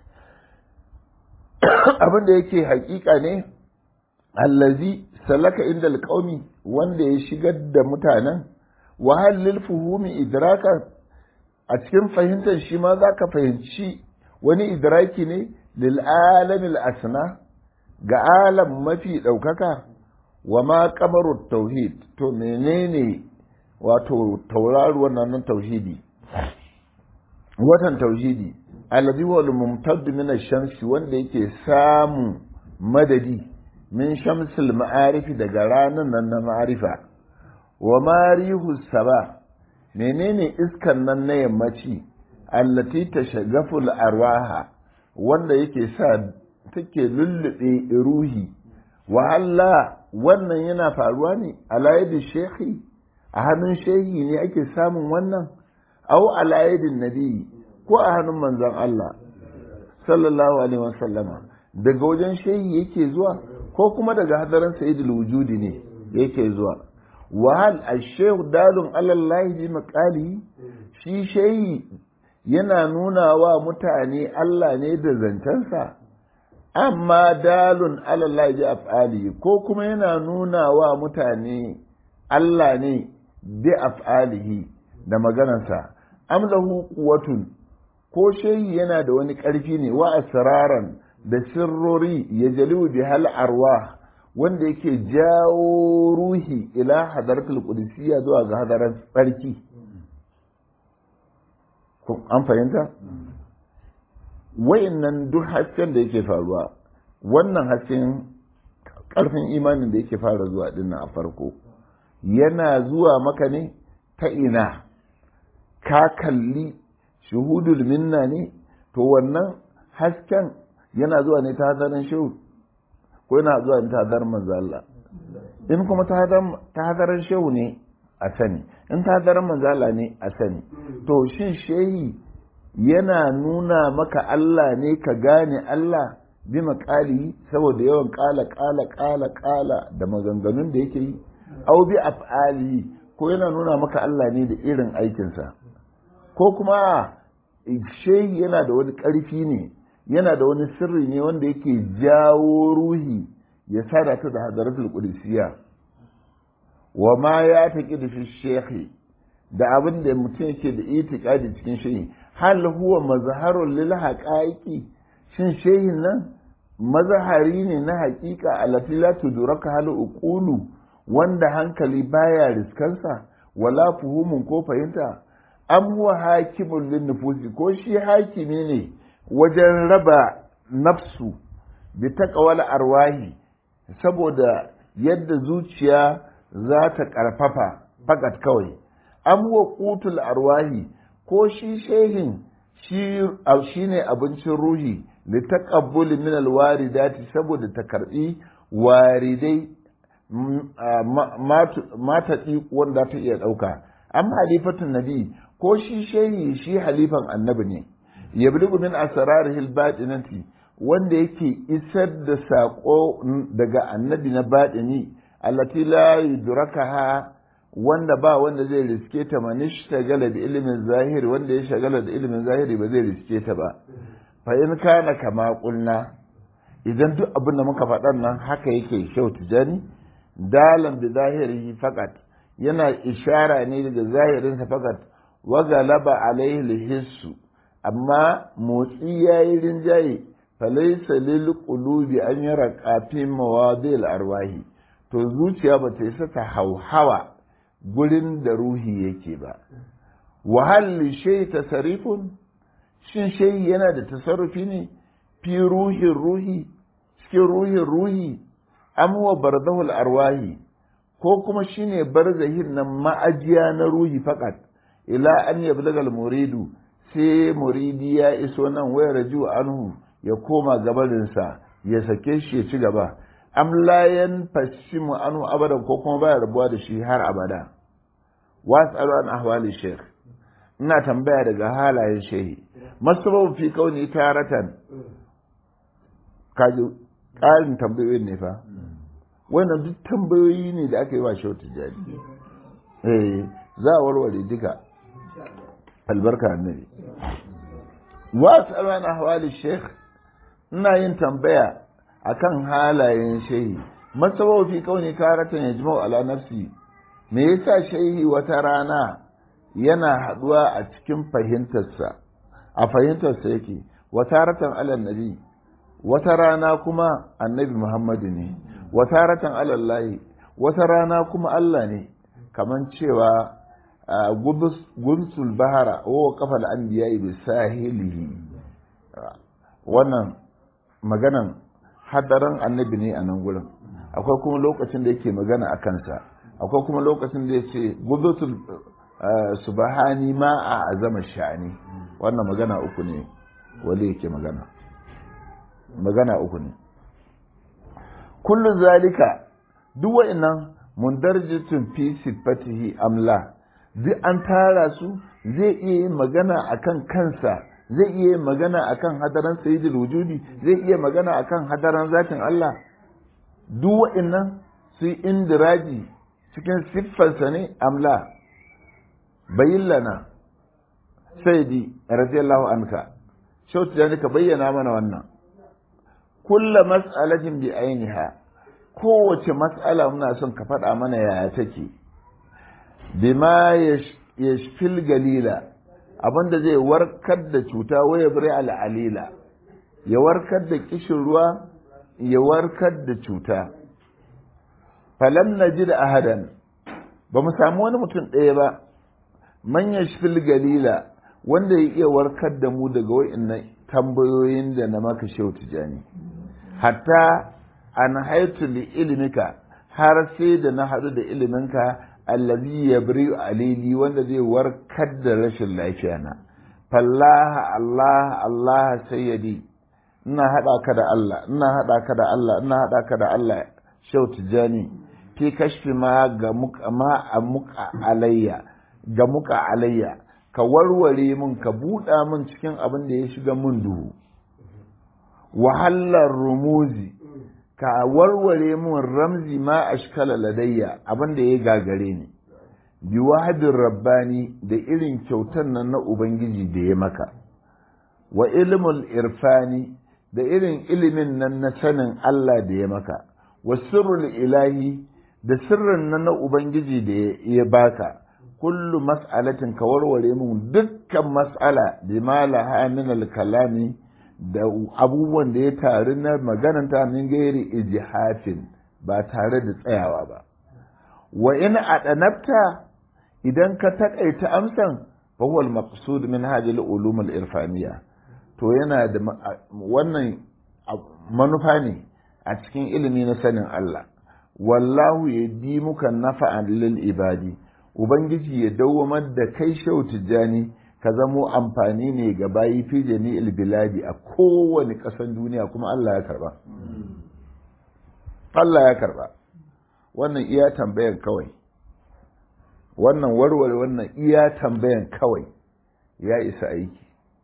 abin da yake haƙiƙa ne allazi salaka inda alƙaumi wanda ya shigar da mutanen wa hal lil fuhumi idrakan a cikin fahimtar shi ma za ka fahimci wani idraki ne lil'alamil asna ga alam mafi ɗaukaka wa ma kamaru tauhid to menene wato tauraruwar nan tauhidi watan tauhidi alladhi huwa al-mumtad min ash-shamsi wanda yake samu madadi min shamsil ma'arifi daga ranan nan na ma'arifa wa marihu saba menene iskan nan na yammaci allati tashagaful arwaha wanda yake sa take lullube ruhi wa Allah wannan yana faruwa ne ala yadi shekhi a hannun shehi ne ake samun wannan au ala yadin nabi ko a hannun manzon Allah sallallahu alaihi wasallama daga wajen shehi yake zuwa ko kuma daga hadarin sayyidul wujudi ne yake zuwa wahal ashehu dalun alallahi bi makali shi shehi yana nuna wa mutane Allah ne da zancensa amma dalun alallahi bi af'ali ko kuma yana nuna wa mutane Allah ne bi af'alihi da maganarsa amlahu quwwatun ko shehi yana da wani ƙarfi ne wa asraran da sirrori ya jalu bi hal arwah wanda yake jawo ruhi ila hadaratul qudusiyya zuwa ga hadarar tsarki an fahimta wayannan duk hasken da yake faruwa wannan hasken karfin imanin da yake fara zuwa dinnan a farko yana zuwa maka ne ta ina ka kalli shuhudul minna ne to wannan hasken yana zuwa ne ta hadarin shehu ko yana zuwa ne ta hadarin manzo Allah in kuma ta hadarin shehu ne a sani in ta hadarin manzo Allah ne a sani to shin shehi yana nuna maka Allah ne ka gane Allah bi makali saboda yawan kala kala kala kala da maganganun da yake yi au bi af'ali ko yana nuna maka Allah ne da irin aikinsa ko kuma shehi yana da wani ƙarfi ne yana da wani sirri ne wanda yake jawo ruhi ya sada ta da hadaratul qudusiyya wa ma ya taƙi da fi shekhi da abin da mutum yake da itikadi cikin shehi hal huwa mazharun lil haqaiqi shin shehin nan mazahari ne na haƙiƙa allati la tudraka hal uqulu wanda hankali baya riskansa wala fuhumun ko fahimta am huwa hakimun lin nufusi ko shi hakimi ne wajen raba nafsu bi taqwal arwahi saboda yadda zuciya za ta ƙarfafa fakat kawai am huwa qutul arwahi ko shi shehin shi ne abincin ruhi li taqabbul min alwaridati saboda ta karbi waridai mata wanda ta iya ɗauka amma halifatun nabi ko shi shehi shi halifan annabi ne yabligu min asrarihi albatinati wanda yake isar da saƙo daga annabi na baɗini allati la yudrakaha wanda ba wanda zai riske ta manish shagala da ilimin zahiri wanda ya shagala da ilimin zahiri ba zai riske ta ba fa in kana kama kulna idan duk abin da muka faɗan nan haka yake kyau tijani dalan da zahiri fakat yana ishara ne daga zahirinsa fakat wa galaba alaihi hissu amma motsi yayi rinjaye falaysa lil qulubi an yara qafin mawadil arwahi to zuciya ba ta isa ta hauhawa gurin da ruhi yake ba wahalli shay tasarifun shin shay yana da tasarrufi ne fi ruhin ruhi cikin ruhin ruhi am wa barzahul arwahi ko kuma shine barzahin nan ma'ajiya na ruhi fakat ila an yablaga muridu sai muridi ya iso nan waya raju anhu ya koma gabarinsa ya sake shi ya ci gaba am layan fashimu anu abadan ko kuma baya rabuwa da shi har abada wasu an ahwali sheikh ina tambaya daga halayen shehi masababu fi kauni taratan kaji ƙarin tambayoyin ne fa wannan duk tambayoyi ne da aka yi wa shehu tijjani eh za a warware duka albarka annabi wasu an ahwali sheikh ina yin tambaya akan halayen shehi masababu fi kauni taratan yajma'u ala nafsi me yasa shehi wata rana yana haduwa a cikin fahimtarsa a fahimtarsa yake wata ratan alal nabi wata rana kuma annabi muhammadu ne wata ratan alallahi wata rana kuma allah ne kaman cewa gunsul bahara wa kafal anbiya bi sahilihi wannan maganan hadarin annabi ne a nan gurin akwai kuma lokacin da yake magana a kansa akwai kuma lokacin da ya ce gudutul subhani ma a azama sha'ani wannan magana uku ne wale yake magana magana uku ne kullu zalika duk wa'annan mundarjatun fi sifatihi amla duk an tara su zai iya yin magana akan kansa zai iya yin magana akan hadaran sayyidul wujudi zai iya magana akan hadaran zatin Allah duk wa'annan su indiraji cikin siffarsa ne amla bayin lana sayyidi radiyallahu anka shautu da ka bayyana mana wannan kulla mas'alatin bi ainiha kowace mas'ala muna son ka faɗa mana yaya take bima yashfil galila abinda zai warkar da cuta waya bari al'alila ya warkar da kishin ruwa ya warkar da cuta falam najid ahadan ba mu samu wani mutum ɗaya ba man yashfil galila wanda ya iya warkar da mu daga wa'annan tambayoyin da na maka shehu tijani hatta an haitu li ilimika har sai da na haɗu da iliminka allazi yabri alili wanda zai warkar da rashin lafiya na fallaha allah allah sayyidi ina haɗa ka da allah ina haɗa ka da allah ina haɗa ka da allah shehu tijani fi kashfi ma ga muka ma a muka alayya ga muka alayya ka warware mun ka buɗa mun cikin abin da ya shiga mun duhu wahalar rumuzi ka warware mun ramzi ma ashkala ladayya abin da ya gagare ni bi wahadin rabbani da irin kyautar nan na ubangiji da ya maka wa ilmul irfani da irin ilimin nan na sanin Allah da ya maka wa sirrul ilahi da sirrin nan na ubangiji da ya baka kullu mas'alatin ka warware mun dukkan mas'ala bi malaha min al-kalami da abubuwan da ya taru na magananta min gairi ijihafin ba tare da tsayawa ba wa in adanabta idan ka takaita amsan fa huwa al-maqsud min hadhihi al-ulum al-irfaniyya to yana da wannan manufa ne a cikin ilimi na sanin Allah wallahu yadi muka nafa'an lil ibadi ubangiji ya dawwamar da kai shau tijjani ka zamo amfani ne ga bayi fi jami'il biladi a kowane ƙasan duniya kuma Allah ya karba Allah ya karba wannan iya tambayan kawai wannan warware wannan iya tambayan kawai ya isa aiki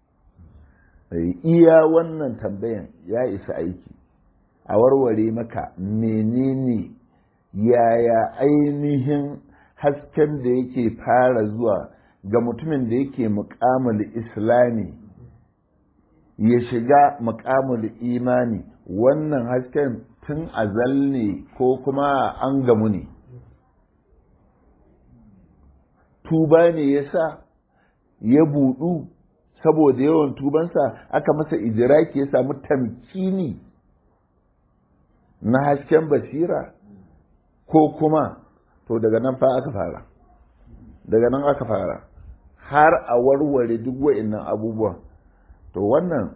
iya wannan tambayan ya isa aiki a warware maka menene yaya ainihin hasken da yake fara zuwa ga mutumin da yake muƙamul islami ya shiga muƙamul imani wannan hasken tun azal ne ko kuma an gamu ne tuba ne ya sa ya buɗu saboda yawan tubansa aka masa ijiraki ya samu tamkini na hasken basira ko kuma to daga nan fa aka fara daga nan aka fara har a warware duk wa'innan abubuwan to wannan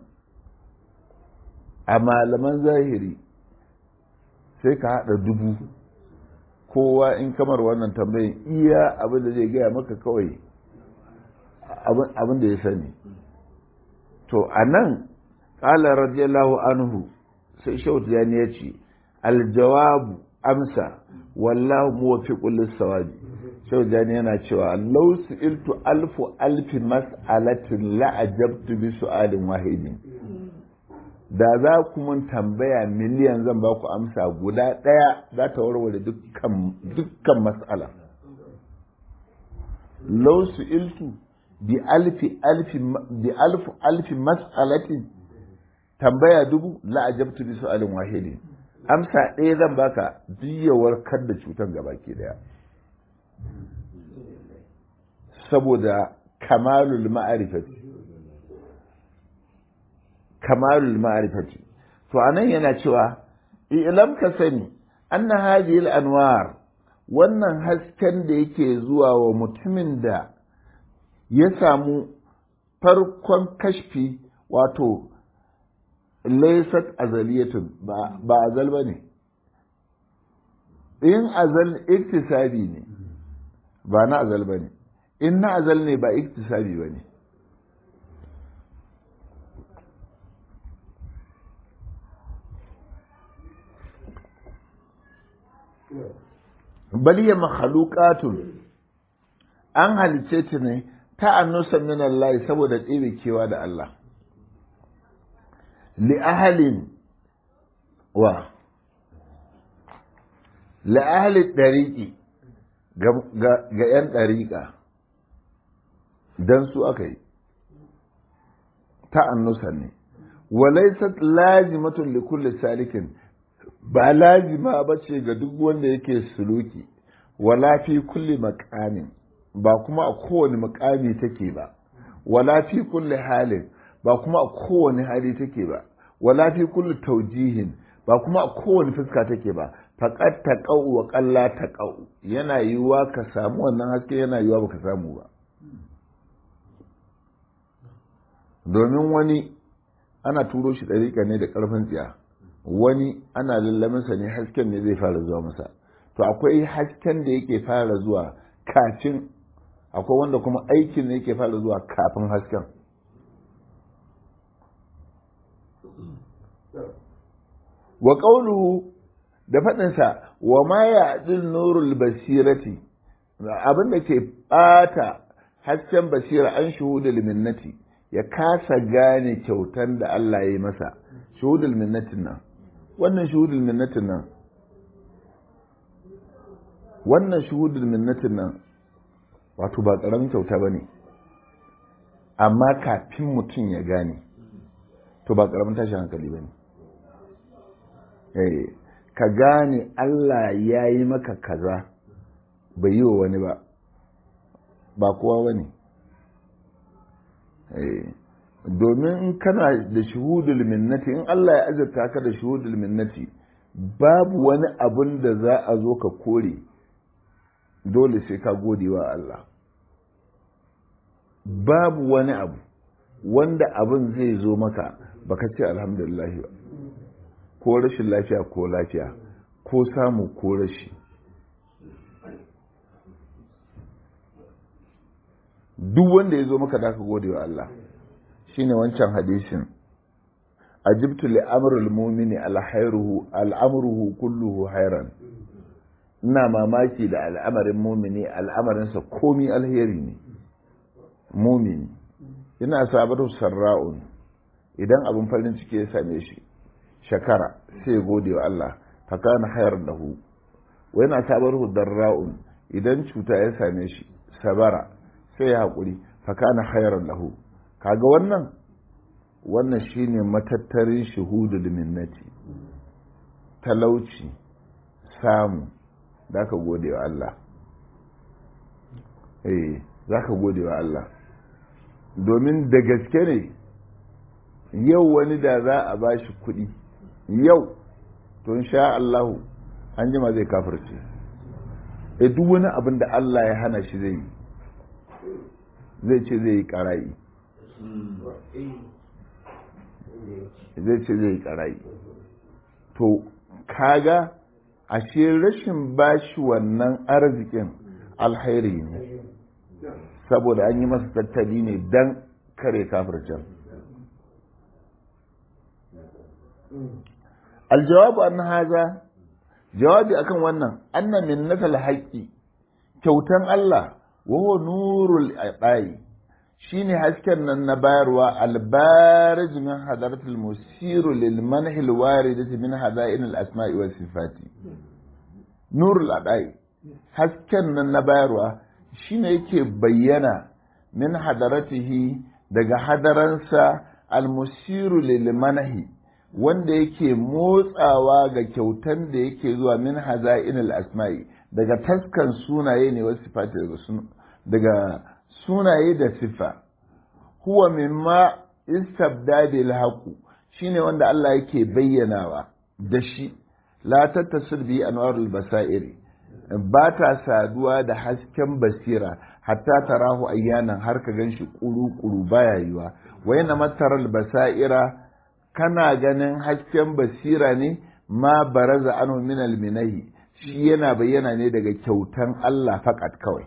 a malaman zahiri sai ka haɗa dubu kowa in kamar wannan tambayin iya abin da zai gaya maka kawai abin da ya sani to a nan ƙala radiyallahu anhu sai shautu ya ya ce aljawabu amsa wallahu muwaffiqul lis-sawabi shau jani yana cewa law su'iltu alfu alfi mas'alatin la ajabtu bi su'alin wahidin da za ku mun tambaya miliyan zan ba ku amsa guda ɗaya za ta warware dukkan dukkan mas'ala law su'iltu bi alfi alfi bi alfu alfi mas'alatin tambaya dubu la ajabtu bi su'alin wahidin amsa ɗaya zan baka ya warkar da cutar gabaki daya saboda kamalul ma'arifati kamalul ma'arifati to anan yana cewa ilam ka sani anna hadhihi al-anwar wannan hasken da yake zuwa wa mutumin da ya samu farkon kashfi wato laysat azaliyatun ba azal bane in azal iktisabi ne ba na azal bane in na azal ne ba iktisabi bane bal ya makhluqatun an halice ta ne ta annusa min Allah saboda ɗebe kewa da Allah li ahalin wa li ahli dariqi ga ‘yan ɗariƙa don su aka yi ta annusa ne walaisat lazimatun li kulli salikin ba lazima ba ce ga duk wanda yake suluki wala fi kulli makamin ba kuma a kowane makami take ba wala fi kulli halin ba kuma a kowane hali take ba wala fi kulli taujihin ba kuma a kowane fuska take ba faƙat ta ƙau wa ƙalla ta ƙau yana yiwuwa ka samu wannan haske yana yiwuwa ba ka samu ba domin wani ana turo shi ɗariƙa ne da ƙarfin tsiya wani ana lallaminsa ne hasken ne zai fara zuwa masa to akwai hasken da yake fara zuwa kafin akwai wanda kuma aikin ne yake fara zuwa kafin hasken wa ƙauluhu da faɗinsa wa ma ya nurul basirati abin da ke ɓata hasken basira an shuhudul minnati ya kasa gane kyautan da Allah ya yi masa shuhudul minnatin nan wannan shuhudul minnatin nan wannan shuhudul minnatin nan wato ba ƙaramin kyauta ba ne amma kafin mutum ya gane to ba karamin tashin hankali ba ne ka gane Allah ya yi maka kaza bai yi wa wani ba ba kowa ba ne domin in kana da shuhudul minnati in Allah ya azurta ka da shuhudul minnati babu wani abun da za a zo ka kore dole sai ka gode wa Allah babu wani abu wanda abin zai zo maka baka ce alhamdulillah ba ko rashin lafiya ko lafiya ko samu ko rashi duk wanda ya zo maka da ka gode wa Allah shine wancan hadisin ajibtu li amrul mu'mini alhairuhu al'amruhu kulluhu hairan ina mamaki da al'amarin mumini al'amarinsa komi alheri ne mumini ina sabar sarra'un idan abin farin ciki ya same shi shakara sai ya gode wa Allah fakana hayar lahu wa yana sabar darra'un idan cuta ya same shi sabara sai ya haƙuri fakana hayar lahu kaga wannan wannan shine matattarin shuhudul minnati talauci samu za ka gode wa Allah eh za ka gode wa Allah domin da gaske ne yau wani da za a ba shi kuɗi yau to sha Allahu an jima zai kafirce e duk wani abin da Allah ya hana shi zai yi zai ce zai yi ƙarayi zai ce zai yi ƙarayi to kaga ashe rashin bashi wannan arzikin alhairi ne saboda an yi masa tattali ne don kare kafircin aljawabu an haza jawabi akan wannan anna min nasal haqqi kyautan Allah wa huwa nurul ibai shine hasken nan na bayarwa albarij min hadaratul musiru lil manhi al waridati min hadain al asma'i was sifati nurul adai hasken nan na bayarwa shine yake bayyana min hadaratihi daga hadaransa al musiru lil manhi wanda yake motsawa ga kyautan da yake zuwa min hazain al asma'i daga taskan sunaye ne wasu sifati daga sunaye da sifa huwa mimma istabda bil haqu shine wanda Allah yake bayyanawa da shi la tattasil bi anwarul basairi ba ta saduwa da hasken basira hatta tarahu ayyanan har ka ganshi kuru kuru baya yiwa wayna mataral basaira kana ganin hasken basira ne ma baraza anu min al minahi shi yana bayyana ne daga kyautan Allah fakat kawai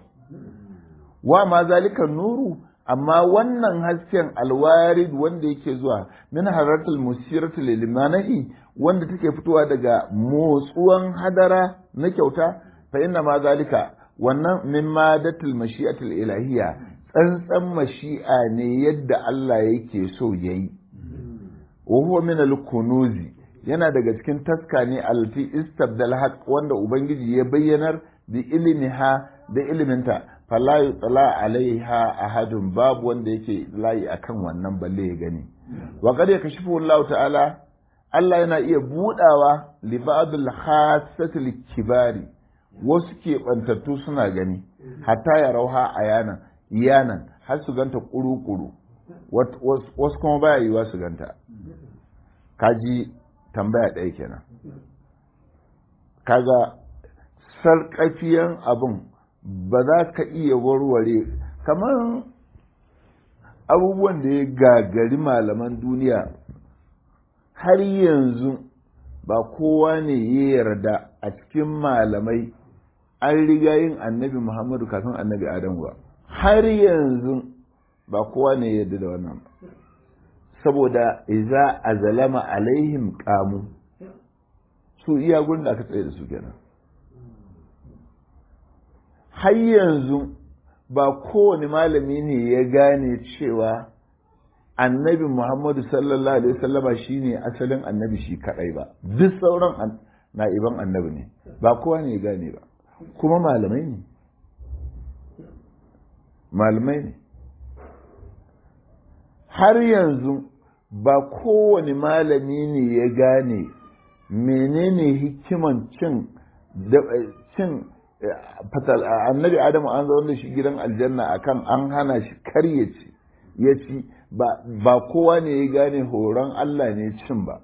wa ma zalika nuru amma wannan hasken alwarid wanda yake zuwa min haratul musiratul limanahi wanda take fitowa daga motsuwan hadara na kyauta fa inna ma zalika wannan min madatul mashi'atul ilahiyya tsantsan mashi'a ne yadda Allah yake so yayi wa huwa min al-kunuzi yana daga cikin taska ne alfi istabdal haq wanda ubangiji ya bayyanar bi ilmiha da iliminta fala yutsala alaiha ahadun babu wanda yake layi akan wannan balle ya gani wa qad yakashifu Allah ta'ala Allah yana iya budawa li ba'dil khassatil kibari wasu ke bantattu suna gani hatta ya rauha ayanan iyanan har su ganta kuru-kuru wasu kuma baya yiwa su ganta kaji tambaya ɗaya kenan kaga sarƙafiyan abin ba za ka iya warware kamar abubuwan da ya gagari malaman duniya har yanzu ba kowa ne ya yarda a cikin malamai an riga yin annabi muhammadu kafin annabi adamu ba har yanzu ba kowa ne ya yarda da wannan ba saboda iza a zalama alaihim kamu su iya gurin da aka tsaye da su kenan har yanzu ba kowane malami ne ya gane cewa annabi muhammadu sallallahu alaihi wasallama shine asalin annabi shi kadai ba duk sauran na'iban annabi ne ba kowa ne ya gane ba kuma malamai ne malamai ne har yanzu ba kowane malami ne ya gane menene hikiman cin cin fatal annabi adamu an zaune da shi gidan aljanna akan an hana shi kar ya ci ya ci ba kowa ne ya gane horon Allah ne cin ba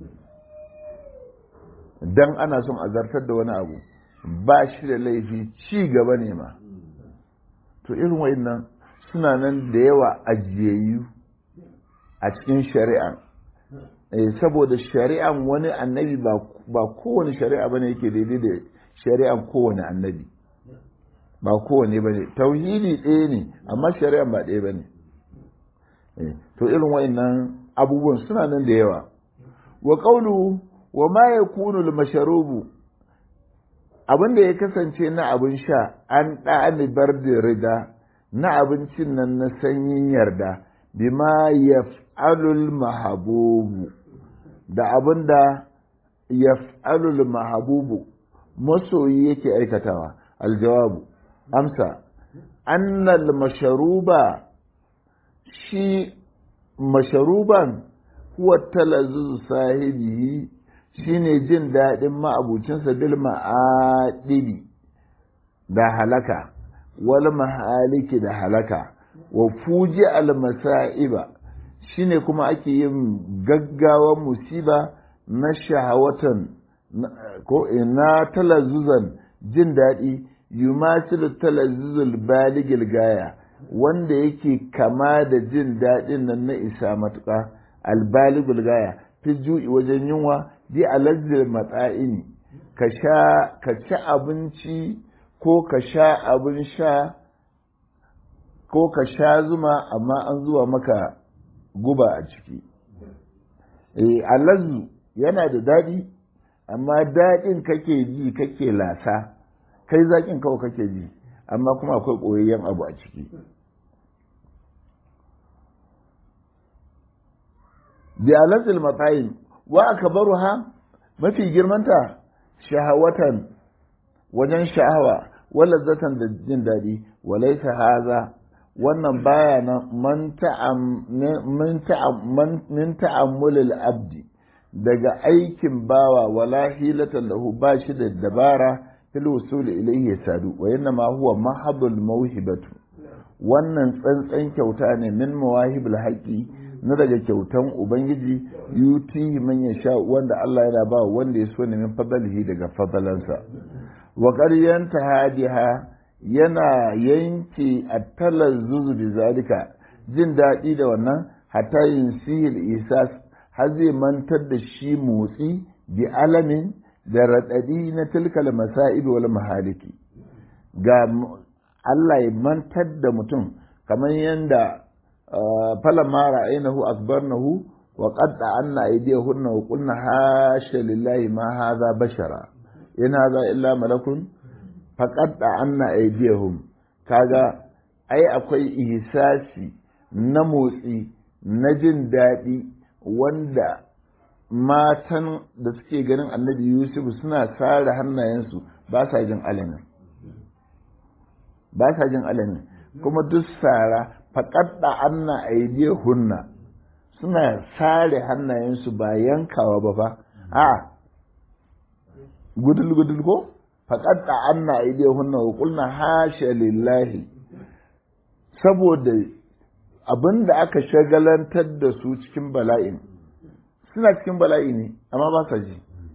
dan ana son a zartar da wani abu ba shi da laifi ci gaba ne ma to irin wa'annan suna nan da yawa ajiyayyu a cikin shari'a saboda shari'an wani annabi ba kowane shari'a bane yake daidai da shari'an kowane annabi ba kowane bane tauhidi ɗaya ne amma shari'an ba ɗaya bane to irin wa'annan abubuwan suna nan da yawa wa qawlu wa ma yakunu al-mashrubu abin da ya kasance na abin sha an ɗani bar da rida na abincin nan na sanyin yarda bima yaf'alul mahabubu da abin da yaf'alul mahabubu masoyi yake aikatawa aljawabu amsa annal masharuba shi masharuban huwa talazzuz sahibi shine jin daɗin ma'abucinsa bil ma'adibi da halaka wal mahaliki da halaka wa fuji al masa'iba shine kuma ake yin gaggawan musiba na shahawatan ko ina talazzuzan jin daɗi yumasilu talazzuzul baligil gaya wanda yake kama da jin daɗin nan na isa matuƙa albaligul gaya fi ju'i wajen yunwa bi alazzil matsa'ini ka sha ka ci abinci ko ka sha abin sha ko ka sha zuma amma an zuwa maka guba a ciki eh alazzu yana da daɗi amma daɗin kake ji kake lasa kai zaƙin kawai kake ji amma kuma akwai ɓoyayyen abu a ciki bi alazil matsayin wa aka baro ha mafi girmanta shahawatan wajen sha'awa wala zatan da jin daɗi walaisa haza wannan baya nan min ta'ammulil abdi daga aikin bawa wala hilatan lahu ba shi da dabara fil wusul ilayhi sadu wa inna ma huwa mahabul mawhibatu wannan tsantsan kyauta ne min mawahibul haqi na daga kyautan ubangiji yuti man yasha wanda Allah yana ba wanda ya so ne min fadalihi daga fadalansa wa qaryanta hadiha yana yanke at-talazzuzu bi zalika jin daɗi da wannan hatta yin sihil isas har zai mantar da shi motsi bi alamin da raɗaɗi na tilkal masa'ib wal mahaliki ga Allah ya mantar da mutum kamar yadda falamma ra'aynahu akbarnahu wa qadda anna aydiyahunna wa qulna hasha lillahi ma hadha bashara in hadha illa malakun faqadda anna aydiyahum kaga ai akwai ihsasi na motsi na jin daɗi wanda matan da suke ganin annabi yusuf suna sare hannayensu ba sa jin alamin ba sa jin alamin kuma duk sara faƙaɗa anna aidiya hunna suna sare hannayensu ba yankawa ba fa a gudul gudul ko faƙaɗa anna aidiya hunna wa ƙulna hasha lillahi saboda abin da aka shagalantar da su cikin bala'in suna cikin bala'i ne amma ba sa ji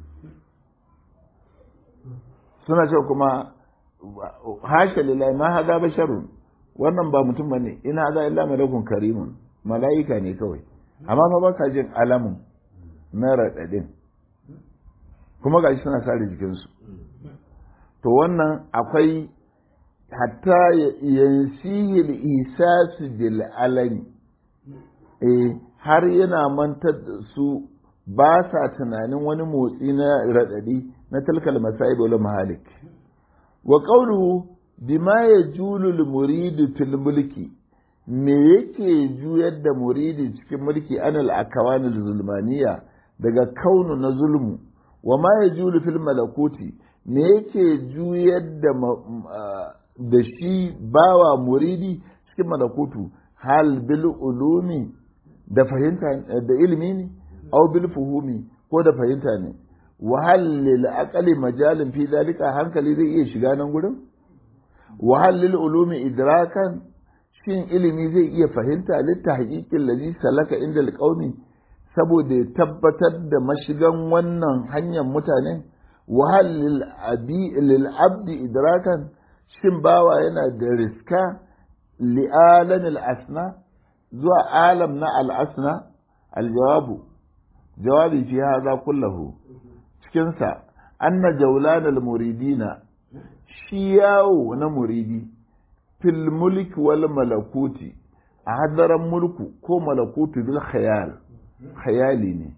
suna ce kuma hasha lillahi ma hada basharun wannan ba mutum bane in hada illa malakun karimun mala'ika ne kawai amma fa ba sa jin alamun na raɗaɗin kuma gashi suna sare jikinsu to wannan akwai hatta yansihil isasu bil alami eh har yana mantar da su ba sa tunanin wani motsi na raɗaɗi na talkal masa'ib wal mahalik wa qawluhu bima yajulu al muridu fil mulki me yake juyar da muridi cikin mulki anal akawan al zulmaniya daga kaunu na zulmu wa ma yajulu fil malakuti me yake juyar da da shi bawa muridi cikin malakutu hal bil ulumi da fahimta da ilimi ne aw bil fuhumi ko da fahimta ne wa hal lil aqli majalin fi dalika hankali zai iya shiga nan gurin wa hal lil ulumi idrakan shin ilimi zai iya fahimta litta haƙiƙin lalli salaka inda alƙaumi saboda ya tabbatar da mashigan wannan hanyar mutane wahal lil abdi idrakan shin bawa yana da riska li'alam al'asna zuwa alam na al'asna aljawabu jawabi fi haza kullahu cikinsa anna jaulan al-muridina shi yawo na muridi fil mulki wal malakuti a hadaran mulku ko malakutu bil khayal khayali ne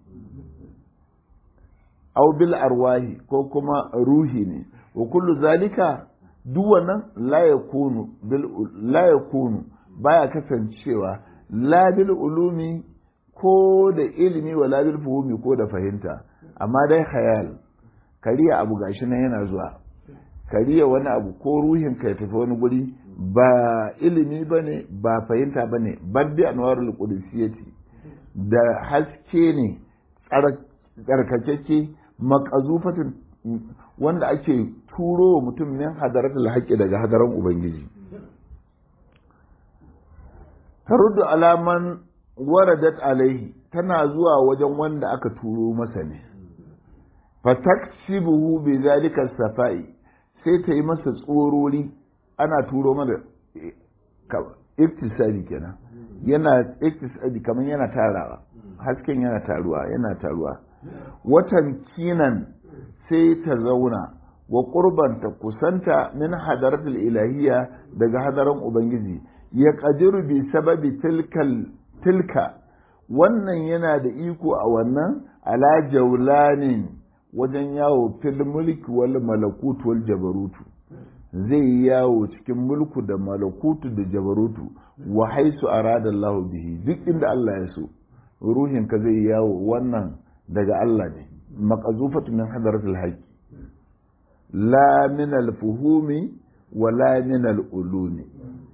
aw bil arwahi ko kuma ruhi ne wa kullu zalika duk wannan la yakunu bil la yakunu baya kasancewa la bil ulumi ko da ilimi wa la bil fuhumi ko da fahimta amma dai khayal kariya abu gashi nan yana zuwa kariya wani abu ko ruhin ka ya tafi wani guri ba ilimi ba ne ba fahimta ba ne baddi anwarul qudusiyati da haske ne tsarkakeke makazufatin wanda ake turo wa mutum min hadaratul haqqi daga hadaran ubangiji taruddu alaman waradat alaihi tana zuwa wajen wanda aka turo masa ne fataksibuhu bi zalika safai sai ta yi masa tsorori ana turo mana iktisadi kenan yana iktisadi kamar yana tarawa hasken yana taruwa yana taruwa watan kinan sai ta zauna wa ta kusanta min hadaratul ilahiyya daga hadaran ubangiji ya kadiru bi sababi tilkal tilka wannan yana da iko a wannan ala jaulanin wajen yawo fil mulki wal malakut wal jabarutu zai yawo cikin mulku da malakutu da jabarutu wa haisu arada Allah bihi duk inda Allah ya so ruhinka zai yawo wannan daga Allah ne maqazufatu min hadratil haqq la min al fuhumi wa la min al ulumi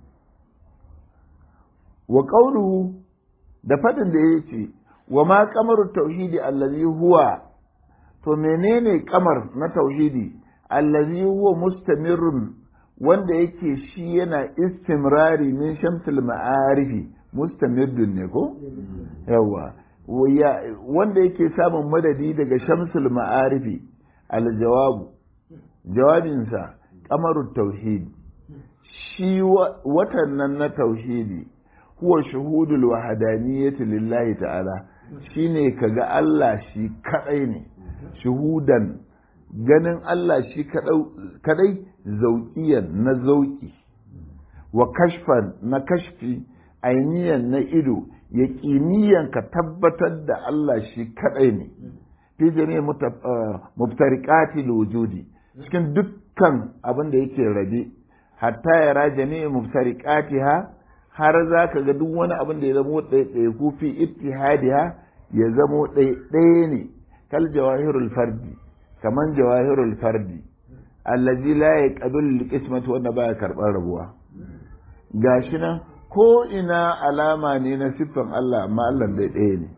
wa qawluhu da fadin da yace wa ma qamaru tauhidi allazi huwa to menene kamar na tauhidi allazi huwa mustamirrun wanda yake shi yana istimrari min shamsul ma'arifi mustamirdun ne ko yawa wanda yake samun madadi daga shamsul ma'arifi aljawabu jawabinsa kamarut tauhid shi watan nan na tauhidi huwa shuhudul wahdaniyati lillahi ta'ala shine kaga Allah shi kadai ne shuhudan ganin Allah shi kadai zauƙiyan na zauƙi wa kashfan na kashfi ainiyan na ido ya ka tabbatar da Allah shi kadai ne fi jami mubtariqati wujudi cikin dukkan abin da yake rabe hatta ya ra jami mubtariqatiha har za ka ga duk wani abin da ya zamo ɗaya ko fi ittihadiha ya zamo ɗaya ne kal jawahirul fardi kaman jawahirul fardi allazi la yaqbalu al-qismata wanda baya karɓar rabuwa gashi nan ko ina alama ne na siffan Allah amma Allah dai ɗaya ne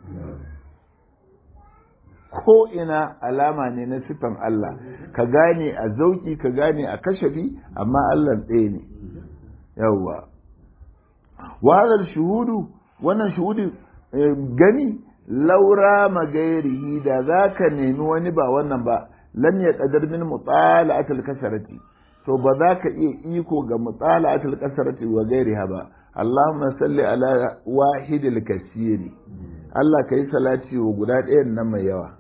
ko ina alama ne na siffan Allah ka gane a zauki ka gane a kashafi amma Allah ɗaya ne yawwa wa shuhudu wannan shuhudu gani laura magairihi da za ka nemi wani ba wannan ba lam ya qadar min mutala'atil kasarati to ba za ka iya iko ga mutala'atil kasarati wa gairiha ba Allahumma salli ala wahidil kasiri Allah ka yi salati wa guda ɗayan nan mai yawa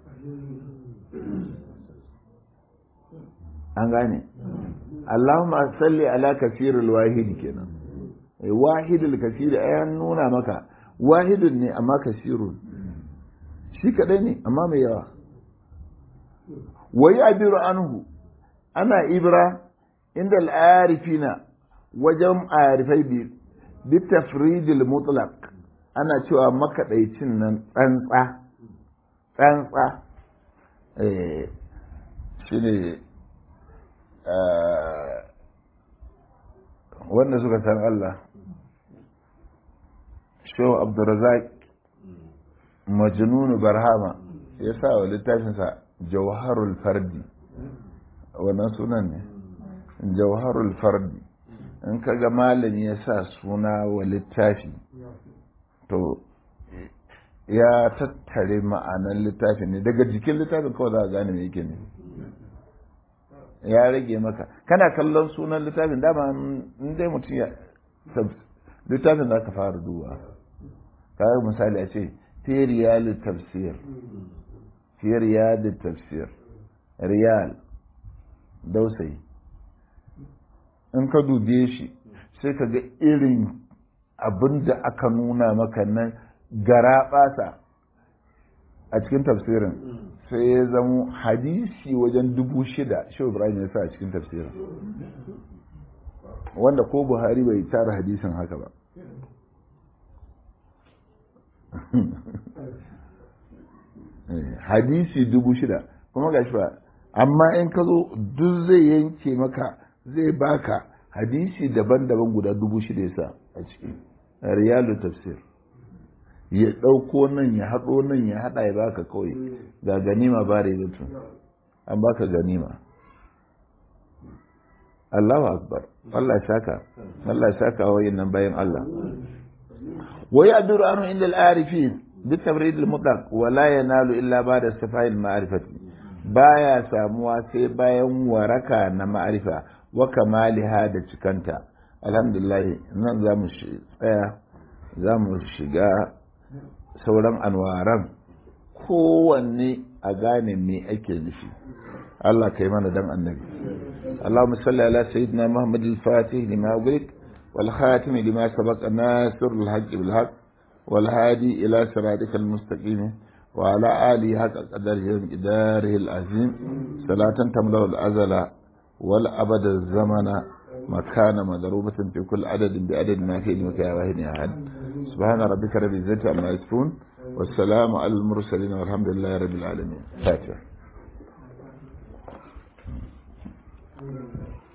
an gane Allahumma salli ala kasirul wahidi kenan wahidul kasiri ayan nuna maka wahidun ne amma kasirun shi kadai ne amma mai yawa wai abiru anhu ana ibra inda al'arifina wajen arifai bi tafridil mutlaq ana cewa makaɗaicin nan tsantsa tsantsa shi ne wanda suka san Allah shehu abdurazak majnunu barhama ya sa wa littafinsa jawharul fardi wannan sunan ne jawharul fardi in kaga malami ya sa suna wa littafi to ya tattare ma'anar littafin ne daga jikin littafin kawai za a gane me yake ne ya rage maka kana kallon sunan littafin dama in dai mutum ya littafin za ka fara duba kawai misali a ce fi riyal tafsir fi riyal tafsir riyal dausayi in ka dube shi sai ka ga irin abin da aka nuna maka nan gara basa a cikin tafsirin sai ya zamo hadisi wajen dubu shida shi ibrahim ya sa a cikin tafsirin wanda ko buhari bai tara hadisin haka ba hadisi dubu shida kuma ga shi ba amma in ka zo duk zai yanke maka zai baka hadisi daban-daban guda dubu shida yasa a ciki riyalu tafsir ya ɗauko nan ya haɗo nan ya haɗa ya baka kawai ga ganima ba da mutum an baka ganima Allahu akbar Allah shaka Allah shaka wa nan bayan Allah wa ya'duru anhu inda al-arifin bi tabrid al-mutlaq wa la yanalu illa ba'da safai al-ma'rifati baya samuwa sai bayan waraka na ma'arifa wa kamaliha da cikanta alhamdulillah nan za mu tsaya za mu shiga sauran anwaran kowanne a gane me ake nufi Allah kai mana dan annabi اللهم صل على سيدنا محمد الفاتح لما أغلق والخاتم لما سبق ناصر الحق بالحق والهادي إلى صراطك المستقيم وعلى آله حق قدره ومقداره العظيم صلاة تملأ الأزل والأبد الزمن مكان مضروبة في كل عدد بعدد ما في علمك يا واحد يا أحد سبحان ربك رب العزة عما يصفون والسلام على المرسلين والحمد لله رب العالمين فاتحة